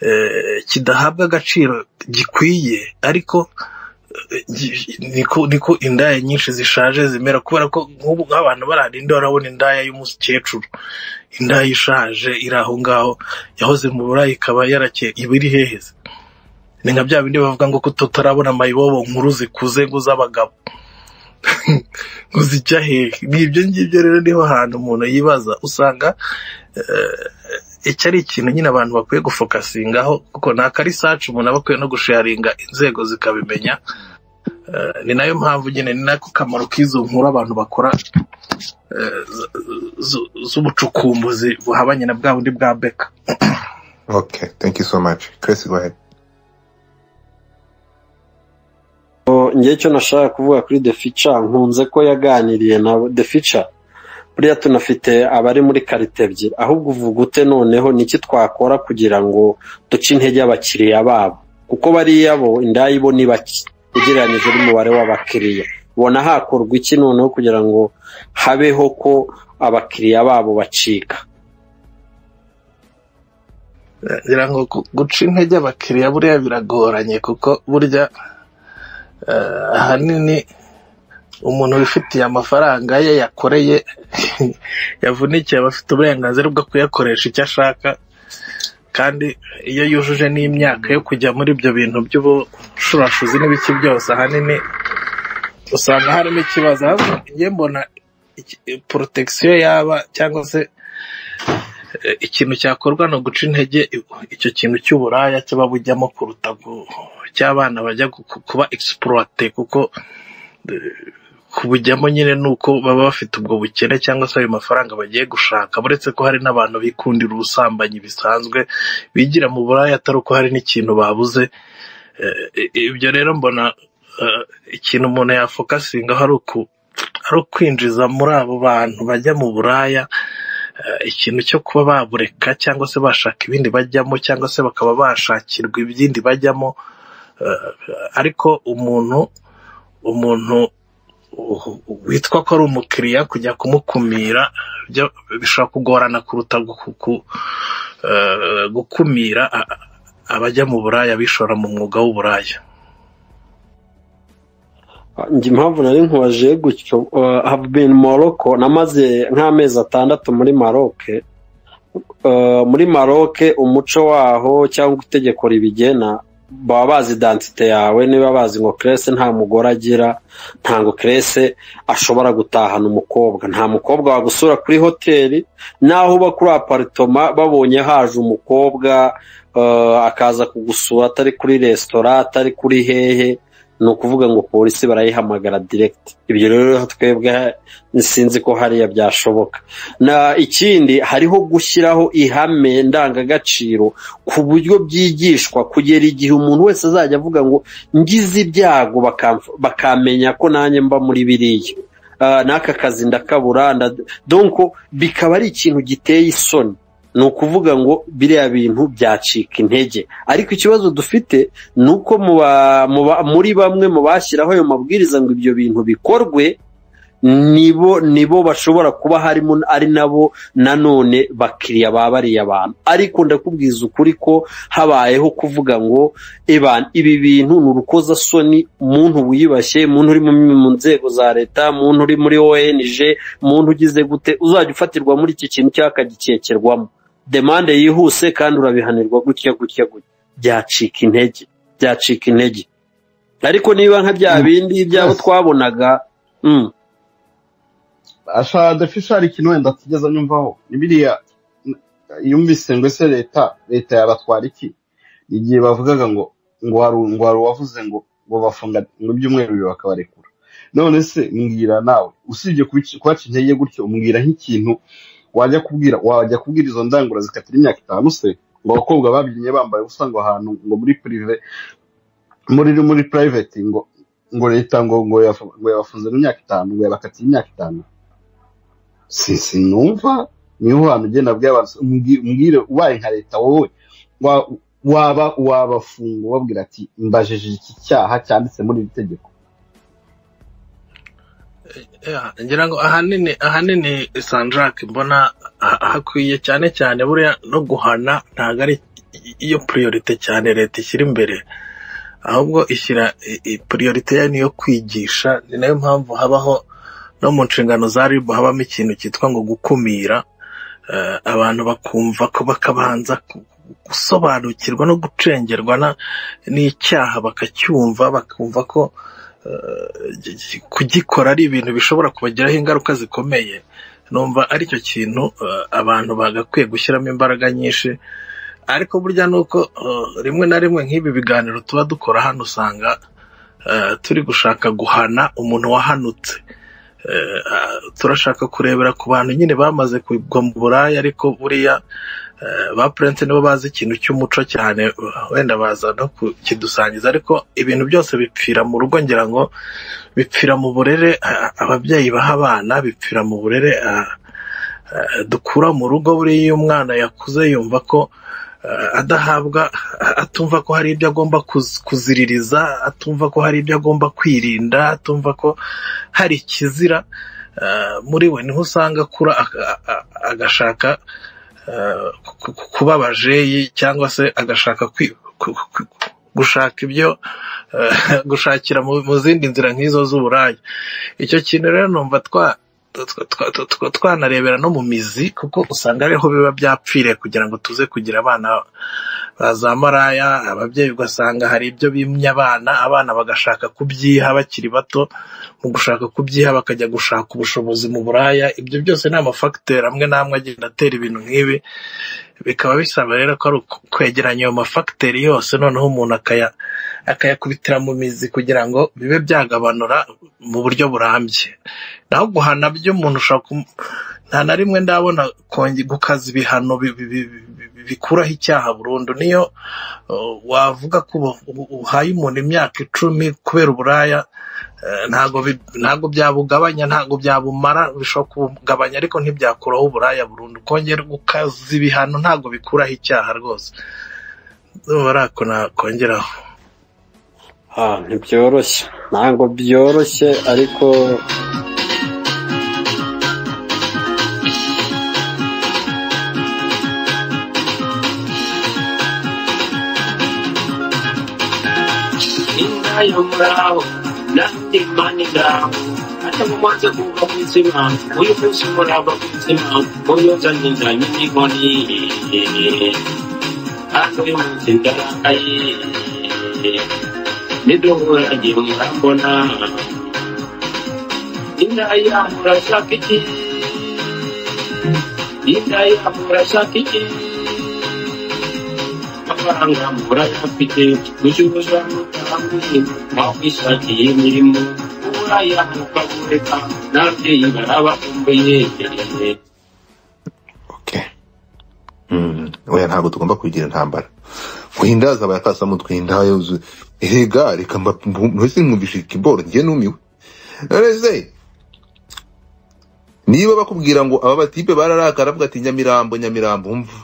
Speaker 10: eh, kidahabwa agaciro gikwiye ariko eh, gi- niko niko indaya nyinshi zishaje zimera kubera ko nk'ubu nk'abantu barahari indi barabona indaya y'umukecuru indaya ishaje iri aho ngaho yahoze mu burayi ikaba yarake iba iri heheze ni nka bya bindi bavuga ngo ko tutarabona mayibobo nkuru zikuze ngo z'abagabo ngo zijya hehe ni ibyo ngibyo rero niho hantu umuntu yibaza usanga eh, iki ari ikintu nyine abantu bakwiye gufokasingaho kuko ni akarisaci umuntu aba akwiye no gusharinga inzego zikabimenya Eh, ni nayo mpamvu nyine ni nako kamaro k'izo nkuru abantu bakora eh, z- z- z'ubucukumbuzi buhabanye na bwa bundi bwa beka
Speaker 5: okay thank you so much chris go ahead
Speaker 4: njye icyo nashaka kuvuga kuri the feature nkunze ko yaganiriye na the feature buriya tunafite abari muri karite ebyiri ahubwo uvuga ute noneho niki twakora kugira ngo duce intege abakiriya babo kuko bariya bo indaya ibona ibaki ugereranyije n'umubare w'abakiriya ubona hakorwa iki noneho kugira ngo habeho ko abakiriya babo bacika
Speaker 10: ngira ngo gu- guca intege abakiriya buriya biragoranye kuko burya eh, ahanini umuntu wifitiye amafaranga ye yakoreye yavunikiye aba afite uburenganzira bwo kuyakoresha icyo ashaka kandi iyo yujuje n'imyaka yo kujya muri ibyo bintu by'ubushurashuzi n'ibiki byose ahanini usanga harimo ikibazo ahubwo njye mbona iki- protection yaba cyangwa se eh, ikintu cyakorwa ni uguca intege i- icyo kintu cy'uburaya kiba bujyamo kuruta gu- cy'abana bajya gu- ku- kuba egisipurote kuko eh, kubujyamo nyine ni uko baba bafite ubwo bukene cyangwa se ayo mafaranga bagiye gushaka uretse ko hari n'abantu bikundira ubusambanyi bisanzwe bigira mu buraya atari uko hari n'ikintu babuze Eh, i- ibyo rero mbona eh, ikintu umuntu yafokasingaho ari uku ari ukwinjiza muri abo bantu bajya mu buraya eh, ikintu cyo kuba babureka cyangwa se bashaka ibindi bajyamo cyangwa se bakaba bashakirwa ibindi bajyamo eh, ariko umuntu umuntu u- u- witwa ko ari umukiriya kujya kumukumira byo- bishobora kugorana kuruta guku- ku- eh, gukumira a- a- abajya mu buraya bishora mu mwuga w'uburaya
Speaker 4: njye impamvu nari nkubaje gutyo uh, have been Morocco namaze nk'amezi atandatu muri Maroc uh, muri Maroc umuco waho cyangwa itegeko ribigena baba bazi identite yawe niba bazi ngo Grace nta mugore agira ntabwo Grace ashobora gutahana umukobwa nta mukobwa wagusura kuri hoteli naho uba kuri aparitoma babonye haje umukobwa uh, akaza kugusura atari kuri resitora atari kuri hehe ni ukuvuga ngo polisi barayihamagara direkiti ibyo rero twebwe sinzi ko hariya byashoboka na ikindi hariho gushyiraho ihame ndangagaciro ku buryo byigishwa kugera igihe umuntu wese azajya avuga ngo ngize ibyago bakamf- bakamenya ko nanjye mba muri biriya Ah, n'aka kazi ndakabura nda- donko bikaba ari ikintu giteye isoni ni ukuvuga ngo biriya bintu byacika intege ariko ikibazo dufite ni uko mu ba- mu ba- muri bamwe mu bashyiraho ayo mabwiriza ngo ibyo bintu bikorwe nibo nibo bashobora kuba harimo ari nabo nanone bakiriya ba bariya bantu ariko ndakubwiza ukuri ko habayeho kuvuga ngo eban ibi bintu ni urukozasoni umuntu wiyubashye umuntu uri mu mu nzego za leta umuntu uri muri ong umuntu ugize gute uzajya ufatirwa muri iki kintu cyangwa akagikekerwamo demande yihuse kandi urabihanirwa gutya gutya gutya byacika intege byacika intege ariko niba nka bya bindi byabo
Speaker 3: Yes.
Speaker 4: twabonaga mm,
Speaker 3: asha dafisha hari ikintu wenda atigeze anyumvaho ni biriya n- yumvise ngo ese leta leta yabatwara iki igihe bavugaga ngo ngo hari u- ngo hari uwavuze ngo ngo bafunga ngo ibyumweru bibiri bakabarekura none se mbwira nawe usibye kubic- kubaca intege gutyo umbwira nk'ikintu wajya kubwira wajya kubwira izo ndangura zikatira imyaka itanu se ngo abakobwa babyinnye bambaye ubusa ngo ahantu ngo muri pirive muri muri private ngo ngo leta ngo ngo yafu- ngo yabafunze mu myaka itanu ngo yabakatiye imyaka itanu si sinumva niho hantu ugenda bwira abantu mbwi- mbwire ubaye nka leta wowe wa- waba wabafunga ubabwira ati mbajije iki cyaha cyanditse muri iri tegeko
Speaker 10: Ya, ngira ngo ahanini ahanini sanjake mbona ha- hakwiye cyane cyane buriya no guhana ntabwo ari i- iyo priorite cyane leta ishyira imbere ahubwo ishyira i- i- priorite yayo niyo kwigisha ni nayo mpamvu habaho no mu nshingano za rib habamo ikintu cyitwa ngo gukumira eh, abantu bakumva ko bakabanza ku- gusobanukirwa no gucengerwa na- n'icyaha bakacyumva bakumva ko eh, gi- gi- kugikora ari ibintu bishobora kubagiraho ingaruka zikomeye numva ari cyo kintu eh, abantu bagakwiye gushyiramo imbaraga nyinshi ariko burya ni uko eh, rimwe na rimwe nk'ibi biganiro tuba dukora hano usanga eh, turi gushaka guhana umuntu wahanutse Eh, ah, turashaka kurebera ku bantu nyine bamaze kugwa mu buraya ariko buriya eh, ba prince nibo bazi ikintu cy'umuco cyane wenda baza no kukidusangiza ariko ibintu byose bipfira mu rugo ngira ngo bipfira mu burere ah, ababyeyi baha abana bipfira mu burere ah, eh, dukura mu rugo buriya iyo umwana yakuze yumva ko eh, adahabwa atumva ko hari ibyo agomba kuz- kuziririza atumva ko hari ibyo agomba kwirinda atumva ko hari ikizira eh, muri we niho usanga akura aka- a- a- agashaka eh, ku- ku- kuba abajeyi cyangwa se agashaka kwi- ku- ku- gushaka ibyo eh, gushakira mu mu zindi nzira nk'izo z'uburaya icyo kintu rero numva twa twa- twa- twa- twa- twanarebera no mu mizi kuko usanga ariho biba byapfiriye kugira ngo tuze kugira abana ba za maraya ababyeyi ugasanga hari ibyo bimye abana abana bagashaka kubyiha bakiri bato mu gushaka kubyiha bakajya gushaka ubushobozi mu buraya ibyo byose ni amafagiteri amwe n'amwe agenda atera ibintu nk'ibi bikaba bisaba rero ko ari uku- kwegeranya ayo mafagiteri yose noneho umuntu akaya akayakubitira mu mizi kugira ngo bibe byagabanura mu buryo burambye naho guhana byo umuntu ushobora kum- nta na rimwe ndabona kongi gukaza ibihano bi- bi- bi- bi- bi- bikuraho icyaha burundu niyo uh, wavuga ko ubu- ubu- uhaye umuntu imyaka icumi kubera uburaya eh, ntago bi- ntago byabugabanya ntago byabumara bishobora kubugabanya ariko ntibyakuraho uburaya burundu kongera gukaza ibihano ntago bikuraho icyaha rwose ndumva ari ako nakongeraho
Speaker 4: Ah, ntibyoroshye ntabwo byoroshye ariko
Speaker 12: Inka yo muraho nanjye mani ngaho hata mu mazi kuva ku izima wifuse umurava ku izima uyoza n'inzanye n'inkoni hano uyu munsi ndarakaye niduhura ngira urambona inda yamura shaka iki inda yamura shaka iki amafaranga murayafite gucuruza mutambi mwakwishakiye imirimo uburaya mukabuleka n'ababyeyi barabakumbuye
Speaker 5: Okay. Mm. Oya ntabwo tugomba kubigira intambara. Muhindaza bayakasamo twinda yuzuye. Ega reka mba mwese mwumvisha ikiboro njye numiwe. Nonese niba bakubwira ngo aba batipe bararakara avuga ati Nyamirambo Nyamirambo umva.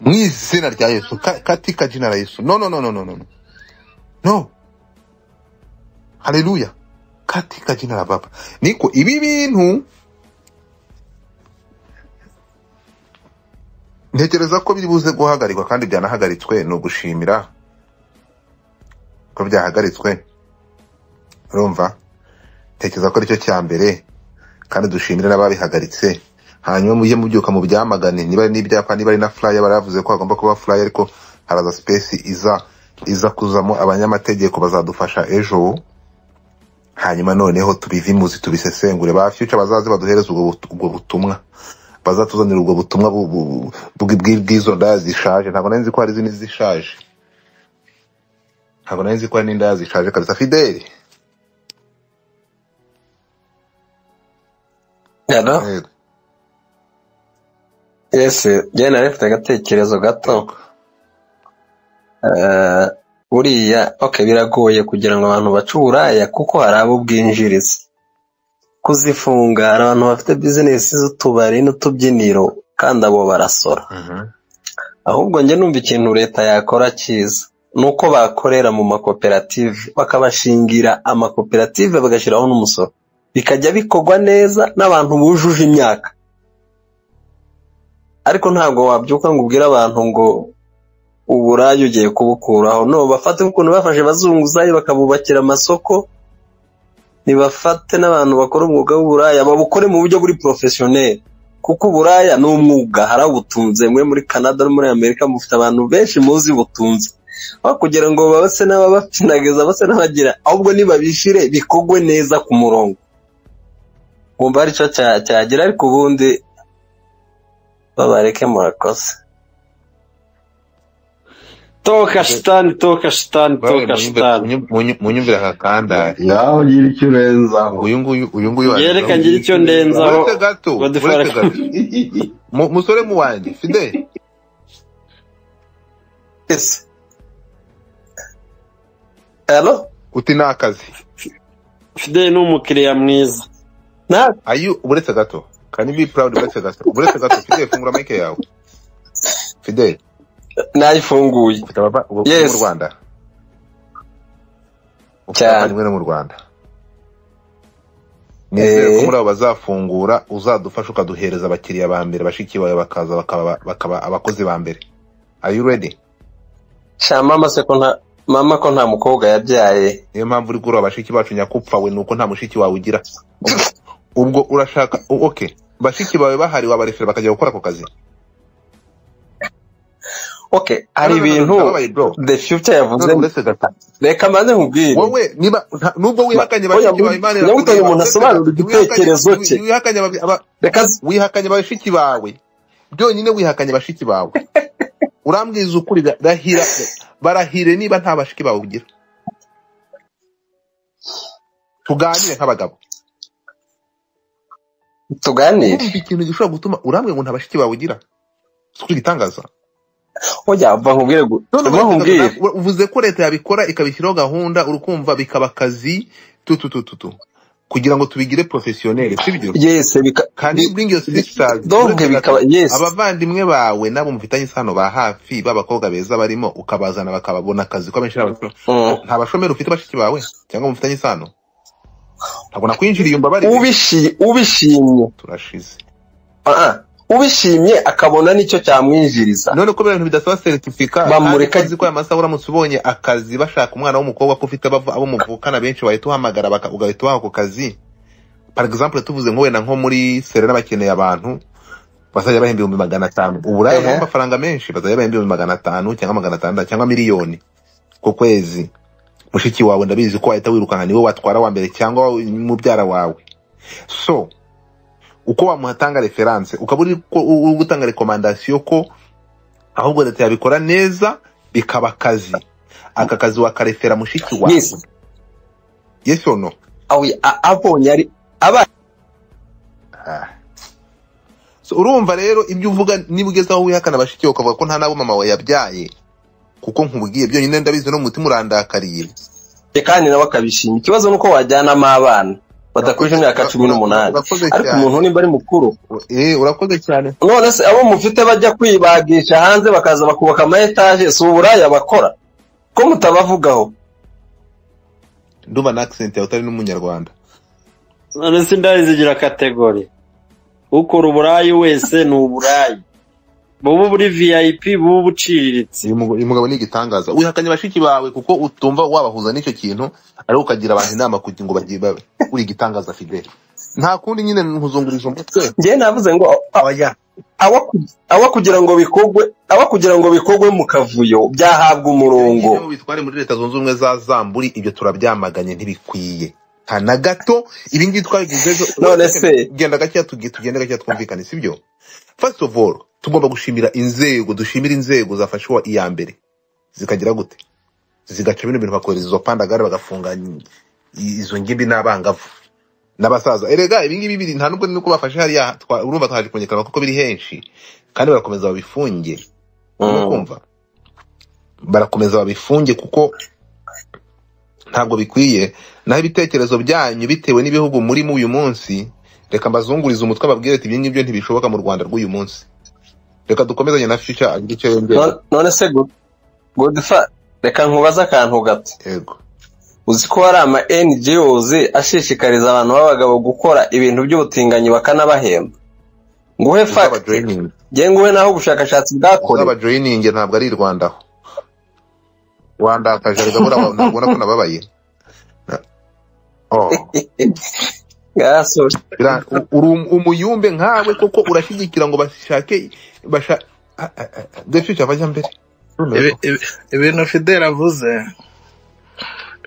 Speaker 5: Mu izina rya Yesu ka- katika jina la Yesu. No no no no no no. no. No. Haleluya. Katika jina la Baba. Niko ibi bintu ntekereza ko biri buze guhagarikwa kandi byanahagaritswe ni ugushimira ko byahagaritswe urumva ntekereza ko aricyo cya mbere kandi dushimire n'ababihagaritse hanyuma mujye mubyuka mu byamagane niba ari n'ibyapa niba ari na furaya baravuze ko hagomba kuba furaya ariko haraza sipesi iza iza kuzamo abanyamategeko bazadufasha ejo hanyuma noneho tubivimuzi tubisesengure ba fyuca bazaze baduhereze ubwo but- ubwo butumwa bazatuzanira ubwo butumwa bu- bu- bu- bwi- bw'izo ndaya zishaje ntabwo nari nzi ko hari izindi zishaje ntabwo nari nzi ko hari n'indaya zishaje kabisa fideli
Speaker 13: yano
Speaker 5: Yego.
Speaker 13: yesi njyewe nari mfite agatekerezo gato
Speaker 5: Yego.
Speaker 13: Eh, buriya okay biragoye kugira ngo abantu bace uburaya kuko hari abo bwinjiriza kuzifunga hari abantu bafite bizinesi z'utubari n'utubyiniro kandi abo barasora
Speaker 5: Mhm.
Speaker 13: ahubwo njye numva ikintu leta yakora cyiza ni uko bakorera mu makoperative bakabashingira amakoperative bagashyiraho n'umusoro bikajya bikorwa neza n'abantu bujuje imyaka ariko ntabwo wabyuka ngo ubwire abantu ngo uburaya ugiye kubukuraho no bafate ukuntu bafashe abazunguzayi bakabubakira amasoko nibafate n'abantu bakora umwuga w'uburaya babukore mu buryo buri porofesiyoneri kuko uburaya ni umwuga hari abutunze mwe muri canada no muri amerika mufite abantu benshi muzi butunze aho kugira ngo babase n'ababapfinagiza base n'abagira ahubwo nibabishyire bikogwe neza ku murongo ngumva aricyo cya- cyagera ariko ubundi babareke murakoze
Speaker 5: Mbe-
Speaker 13: toka shitani toka shitani
Speaker 5: bawe
Speaker 13: toka
Speaker 5: munyumve-
Speaker 13: shitani
Speaker 5: munyu- munyu- munyumvire aka kandari
Speaker 3: ngaho ngira icyo urenzaho
Speaker 5: uyu nguyu uyu nguyu
Speaker 13: njyewe
Speaker 5: waje
Speaker 13: reka ngira icyo ndenzaho
Speaker 5: uretse gato
Speaker 13: godifari
Speaker 5: uretse gato Mu- musore mu wanjye fideli
Speaker 13: akageze alo
Speaker 5: uti ni akazi
Speaker 13: fideli ni umukiriya mwiza na
Speaker 5: ayu uretse gato can you be proud uretse gato uretse gato fideli fungura mike yawe fideli
Speaker 13: nayifunguye
Speaker 5: ufite abava ubu
Speaker 13: Yes.
Speaker 5: mu rwanda ufite
Speaker 13: Cyane.
Speaker 5: abavandimwe no mu rwanda nizere ko muri abo bazafungura uzadufasha ukaduhereza abakiriya ba mbere bashiki bawe bakaza bakaba bakaba abakozi ba mbere are you ready
Speaker 13: sha mama se ko nta mama ko nta mukobwa yabyaye
Speaker 5: niyo mpamvu uri kureba bashiki bacu nyakupfa we nuko nta mushiki wawe ugira Ubwo- ubwo urashaka o- okay bashiki bawe bahari wabarefera bakajya gukora ako kazi
Speaker 13: okay hari
Speaker 5: No, no, no, no,
Speaker 13: ibintu
Speaker 5: ndababaye, bro.
Speaker 13: the future
Speaker 5: No,
Speaker 13: yavuze
Speaker 5: no, uretse gato
Speaker 13: reka maze nkubwire
Speaker 5: wowe niba nta- nubwo wihakanye
Speaker 13: Ma- oya,
Speaker 5: bashiki bawe imana
Speaker 13: nyabuto uyu muntu
Speaker 5: uretse
Speaker 13: asobanura
Speaker 5: gato,
Speaker 13: igitekerezo
Speaker 5: wihakanye-
Speaker 13: cye.
Speaker 5: wihakanye aba- aba-
Speaker 13: reka z-
Speaker 5: wihakanye bashiki bawe byonyine wihakanye bashiki bawe urambwiriza ukuri ra- rahira barahire niba nta bashiki bawe ugira tuganire nk'abagabo
Speaker 13: tuganire
Speaker 5: urumva ikintu gishobora gutuma urambwira ngo nta bashiki bawe ugira si ko igitangaza
Speaker 13: oya va nkubwire gu-
Speaker 5: none
Speaker 13: va
Speaker 5: uretse
Speaker 13: nkubwire
Speaker 5: gato, uvuze ko leta yabikora ikabishyiraho gahunda urukumva bikaba akazi tu tu tu tu tu kugira ngo tubigire porofesiyoneri sibyo
Speaker 13: yese bika
Speaker 5: kandi bring your sisters
Speaker 13: donke bikaba yesi
Speaker 5: abavandimwe bawe n'abo mufitanye isano ba hafi b'abakobwa beza barimo ukabazana bakababona akazi ko benshi ari abashomeri.
Speaker 13: Mm.
Speaker 5: nta bashomeri ufite bashiki bawe cyangwa mufitanye isano ntabwo nakwinjiriye umbabarire
Speaker 13: Ubishi- ubishimye
Speaker 5: turashize
Speaker 13: ah, ah. ubishimye akabona nicyo cyamwinjiriza
Speaker 5: none ko biriya bintu bidasaba seritifika kandi
Speaker 13: Bamureka-
Speaker 5: ko uzi ko aya masaha uramutse ubonye akazi bashaka umwana w'umukobwa ko ufite abavu- abo muvukana benshi wahita uhamagara baka- ugahita ubaha ako kazi par exemple tuvuze nko wenda nko muri serena bakeneye abantu bazajya bahemba ibihumbi magana atanu uburaya
Speaker 13: Ehe.
Speaker 5: burimo amafaranga menshi bazajya bahemba ibihumbi magana atanu cyangwa magana atandatu cyangwa miliyoni ku kwezi mushiki wawe ndabizi ko wahita wirukanka niwe watwara wa mbere cyangwa mubyara wawe so uko wamuhatanga referanse ukaba uri ko- uri gutanga rekomandasiyo ko ahubwo leta yabikora neza bikaba akazi aka kazi wakarefera mushiki wawe
Speaker 13: yesi
Speaker 5: yes or no
Speaker 13: Awi- a- abonye ari aba
Speaker 5: Ah. So, urumva rero ibyo uvuga niba ugeze aho wihakana bashiki bawe ukavuga ko nta n'abo mama wawe yabyaye kuko nkubwiye byonyine ndabizi no mu mutima urandakariye
Speaker 13: kandi nawe akabishima ikibazo ni uko wajyanamo abana badakurije imyaka cumi n'umunani
Speaker 5: urakoze
Speaker 13: ariko
Speaker 5: cyane
Speaker 13: umuntu nimba ari mukuru
Speaker 5: Eh, urakoze cyane
Speaker 13: none se abo mufite bajya kwibagisha hanze bakaza bakubaka ama etaje si uburaya bakora ko mutabavugaho
Speaker 5: ndumva na accent yawe utari n'umunyarwanda
Speaker 13: none se indaya zigira kategori ukora uburayi wese ni uburayi buba buri viyayipi buba ubuciriritse
Speaker 5: uyu mugo- uyu mugabo ni igitangaza wihakanye bashiki bawe kuko utumva wabahuza n'icyo kintu ariko ukagira abantu inama kugira ngo bagiye babe uri igitangaza fideli nta kundi nyine nkuzungurije umutwe
Speaker 13: njyewe navuze ngo
Speaker 5: abajya
Speaker 13: awa awa kugira ngo bikorwe awa kugira ngo bikorwe mu kavuyo byahabwa umurongo
Speaker 5: Iyo bitware muri leta zunze ubumwe za zamburi ibyo turabyamaganye ntibikwiye nta na gato ibi ngibi twabigezeho
Speaker 13: none se
Speaker 5: genda gakeya tugi- tugende gakeya twumvikane sibyo first of all tugomba gushimira inzego dushimira inzego zafashe uwa iya mbere zikagira gute zigaca bino bintu bakohereza izo pandagare bagafunga i- izo ngimbi n'abangavu n'abasaza erega ibingibi biri nta nubwo nuko bafashe hariya twa- urumva twaje kongekana kuko biri henshi kandi barakomeza babifunge urimo kumva barakomeza babifunge kuko ntabwo bikwiye naho ibitekerezo byanyu bitewe n'ibihugu murimo uyu munsi reka mbazungurize umutwe ababwire ati ibyo ngibyo ntibishoboka mu rwanda rw'uyu munsi reka dukomezanye na fica agira icyo yongera
Speaker 13: Non- none se Good- godfa reka nkubaze akantu gato
Speaker 5: yego
Speaker 13: uzi ko hari ama NGOs ashishikariza abantu b'abagabo gukora ibintu by'ubutinganyi bakanabahemba nguhe fact
Speaker 5: joyiningi
Speaker 13: nge nguhe naho ubushakashatsi bwakorewe
Speaker 5: uzaba joyiningi ntabwo ari i rwanda aho wandakaje reka buriya wa- ntabwo ubona ko nababaye Na- oh.
Speaker 13: Ah, sorry.
Speaker 5: Bira- u- uri um- umuyumbe nkawe koko urashyigikira ngo bashake basha defica bajya mbere
Speaker 10: Ibi- ibi- ibintu fideli avuze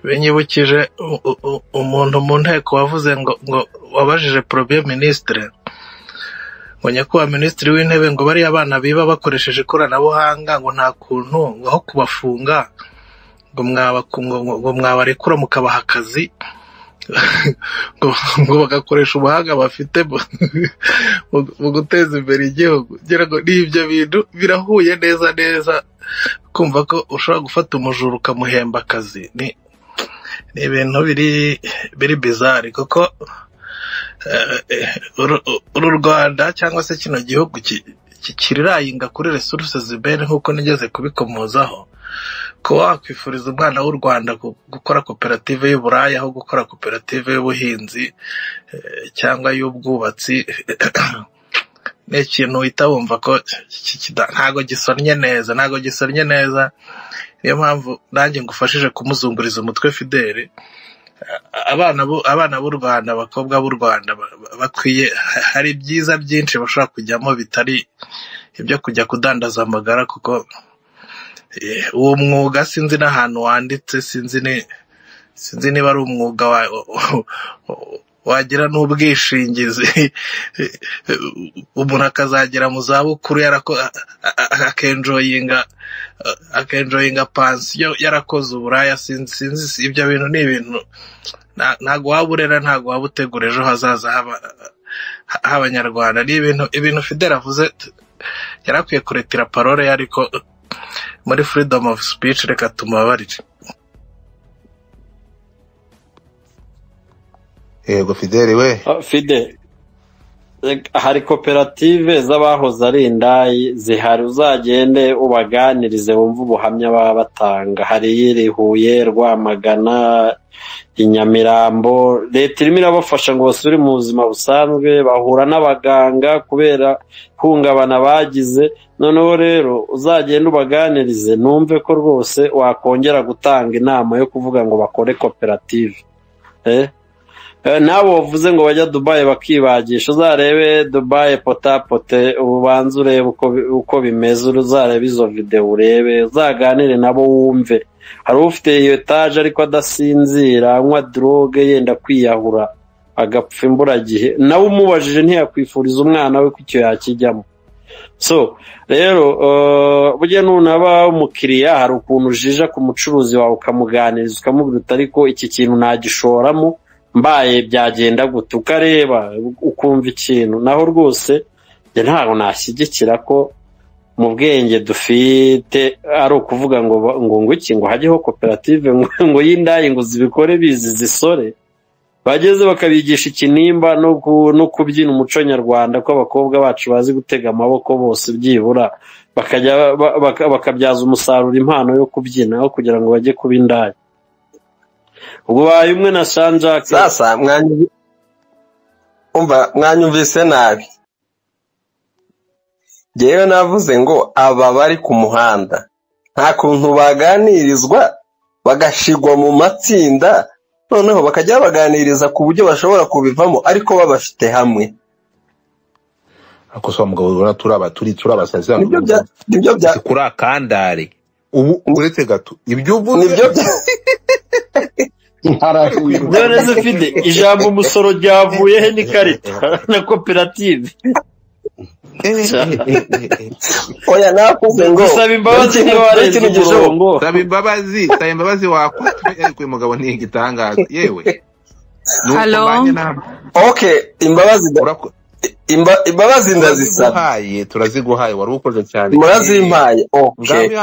Speaker 10: binyibukije u- u- u- umuntu mu nteko wavuze ngo ngo wabajije porobiye minisitire ngo nyakubahwa minisitiri w'intebe ngo bariya bana biba bakoresheje ikoranabuhanga ngo nta kuntu ngo aho kubafunga ngo mwabaku- ngo- ngo- ngo mwabarekura mukabaha akazi ngo ngo bagakoresha ubuhanga bafite mu- mu- mu guteza imbere igihugu ngira ngo ni ibyo bintu birahuye neza neza kumva ko ushobora gufata umujura ukamuhemba akazi ni ni ibintu biri biri bizari kuko eh, eh, uru uru rwanda cyangwa se kino gihugu ki- ki- kirayinga kuri resuruse zibere nk'uko nigeze kubikomozaho kuba wakwifuriza umwana w'u rwanda gu- gukora koperative y'uburaya aho gukora koperative y'ubuhinzi eh, cyangwa y'ubwubatsi ni ikintu uhita wumva ko ki- kida- ntago gisonnye neza ntago gisonnye neza niyo mpamvu nanjye ngufashije kumuzunguriza umutwe fideli abana b'u- abana b'u rwanda abakobwa b'u rwanda ba- ba- bakwiye ha- hari byiza byinshi bashobora kujyamo bitari ibyo kujya kudandaza amagara kuko eh, uwo mwuga sinzi n'ahantu wanditse sinzi ni sinzi niba ari umwuga wa, wagira n'ubwishingizi umuntu akazagera mu zabukuru yarako akenjoyinga akenjoyinga pansiyo yarakoze uburaya sinzi sinzi si- ibyo bintu ni ibintu nta- ntago waba urera ntago waba utegura ejo hazaza h'aba- ha- h'abanyarwanda ni ibintu ibintu fideli avuze t- yari akwiye kuretira parole ye ariko muri freedom of speech reka tumubabarire
Speaker 5: yego fideli we
Speaker 4: Ah, fide Reg- hari koperative z'abahoze ari indaya zihari uzagende ubaganirize wumve ubuhamya baba batanga hari iyiri Huye rwamagana i Nyamirambo leta irimo irabafasha ngo basubire mu buzima busanzwe bahura n'abaganga kubera ihungabana bagize noneho rero uzagende ubaganirize numve ko rwose wakongera gutanga inama yo kuvuga ngo bakore koperative eh? Eh, n'abo wavuze ngo bajya dubayi bakibagisha uzarebe dubayi potapote ubanze urebe uko bi- uko bimeze uzarebe izo videwo urebe uzaganire nabo wumve hari ufite iyo etaje ariko adasinzira anywa droge yenda kwiyahura agapfa imburagihe nawe umubajije ntiyakwifuriza umwana we ko icyo yakijyamo so rero eh, burya nunaba umukiriya hari ukuntu ujija ku mucuruzi wawe ukamuganiriza ukamubwira uti ariko iki kintu nagishoramo mbaye byagenda gute ukareba ukumva ikintu naho rwose njye ntabwo nashyigikira ko mu bwenge dufite ari ukuvuga ngo ba- ngo ngo iki ngo hajyeho koperative ngo ngo y'indayi ngo zibikore bizi zisore bageze bakabigisha ikinimba no ku- no kubyina umuco nyarwanda ko abakobwa bacu bazi gutega amaboko bose byibura bakajya ba- baka- bakabyaza umusaruro impano yo kubyina aho kugira ngo bajye kuba indaya ubwo baye umwe na sanjake
Speaker 13: sasa mwanyu- umva mwanyumvise nabi njyewe navuze ngo aba bari ku muhanda nta kuntu baganirizwa bagashigwa mu matsinda noneho bakajya babaganiriza ku buryo bashobora kubivamo ariko babafite hamwe
Speaker 5: ariko se wa mugabo ubona turaba turi turabasazi hano
Speaker 13: nibyo bya nibyo bya
Speaker 2: si kuri akandari
Speaker 5: ubu uretse gato ibyo uvuze
Speaker 13: nibyo bya
Speaker 3: ntarahindura
Speaker 4: none se ufite ijambo umusoro ryavuyehe n'ikarita na koperative
Speaker 13: oya navuze ngo
Speaker 4: gusaba imbabazi nk'abarenze
Speaker 13: ikintu gishoboka
Speaker 4: umurongo
Speaker 2: saba imbabazi saba imbabazi wakwita ariko uyu mugabo ni igitangaza yewe ni uko
Speaker 14: Hello?
Speaker 2: mbanye nawe
Speaker 13: okay imbabazi nda-
Speaker 5: Urako-
Speaker 13: imba- imbabazi ndazisaba
Speaker 5: turaziguhaye turaziguhaye wari ukoze cyane
Speaker 13: murazimpaye okay
Speaker 5: Ngaho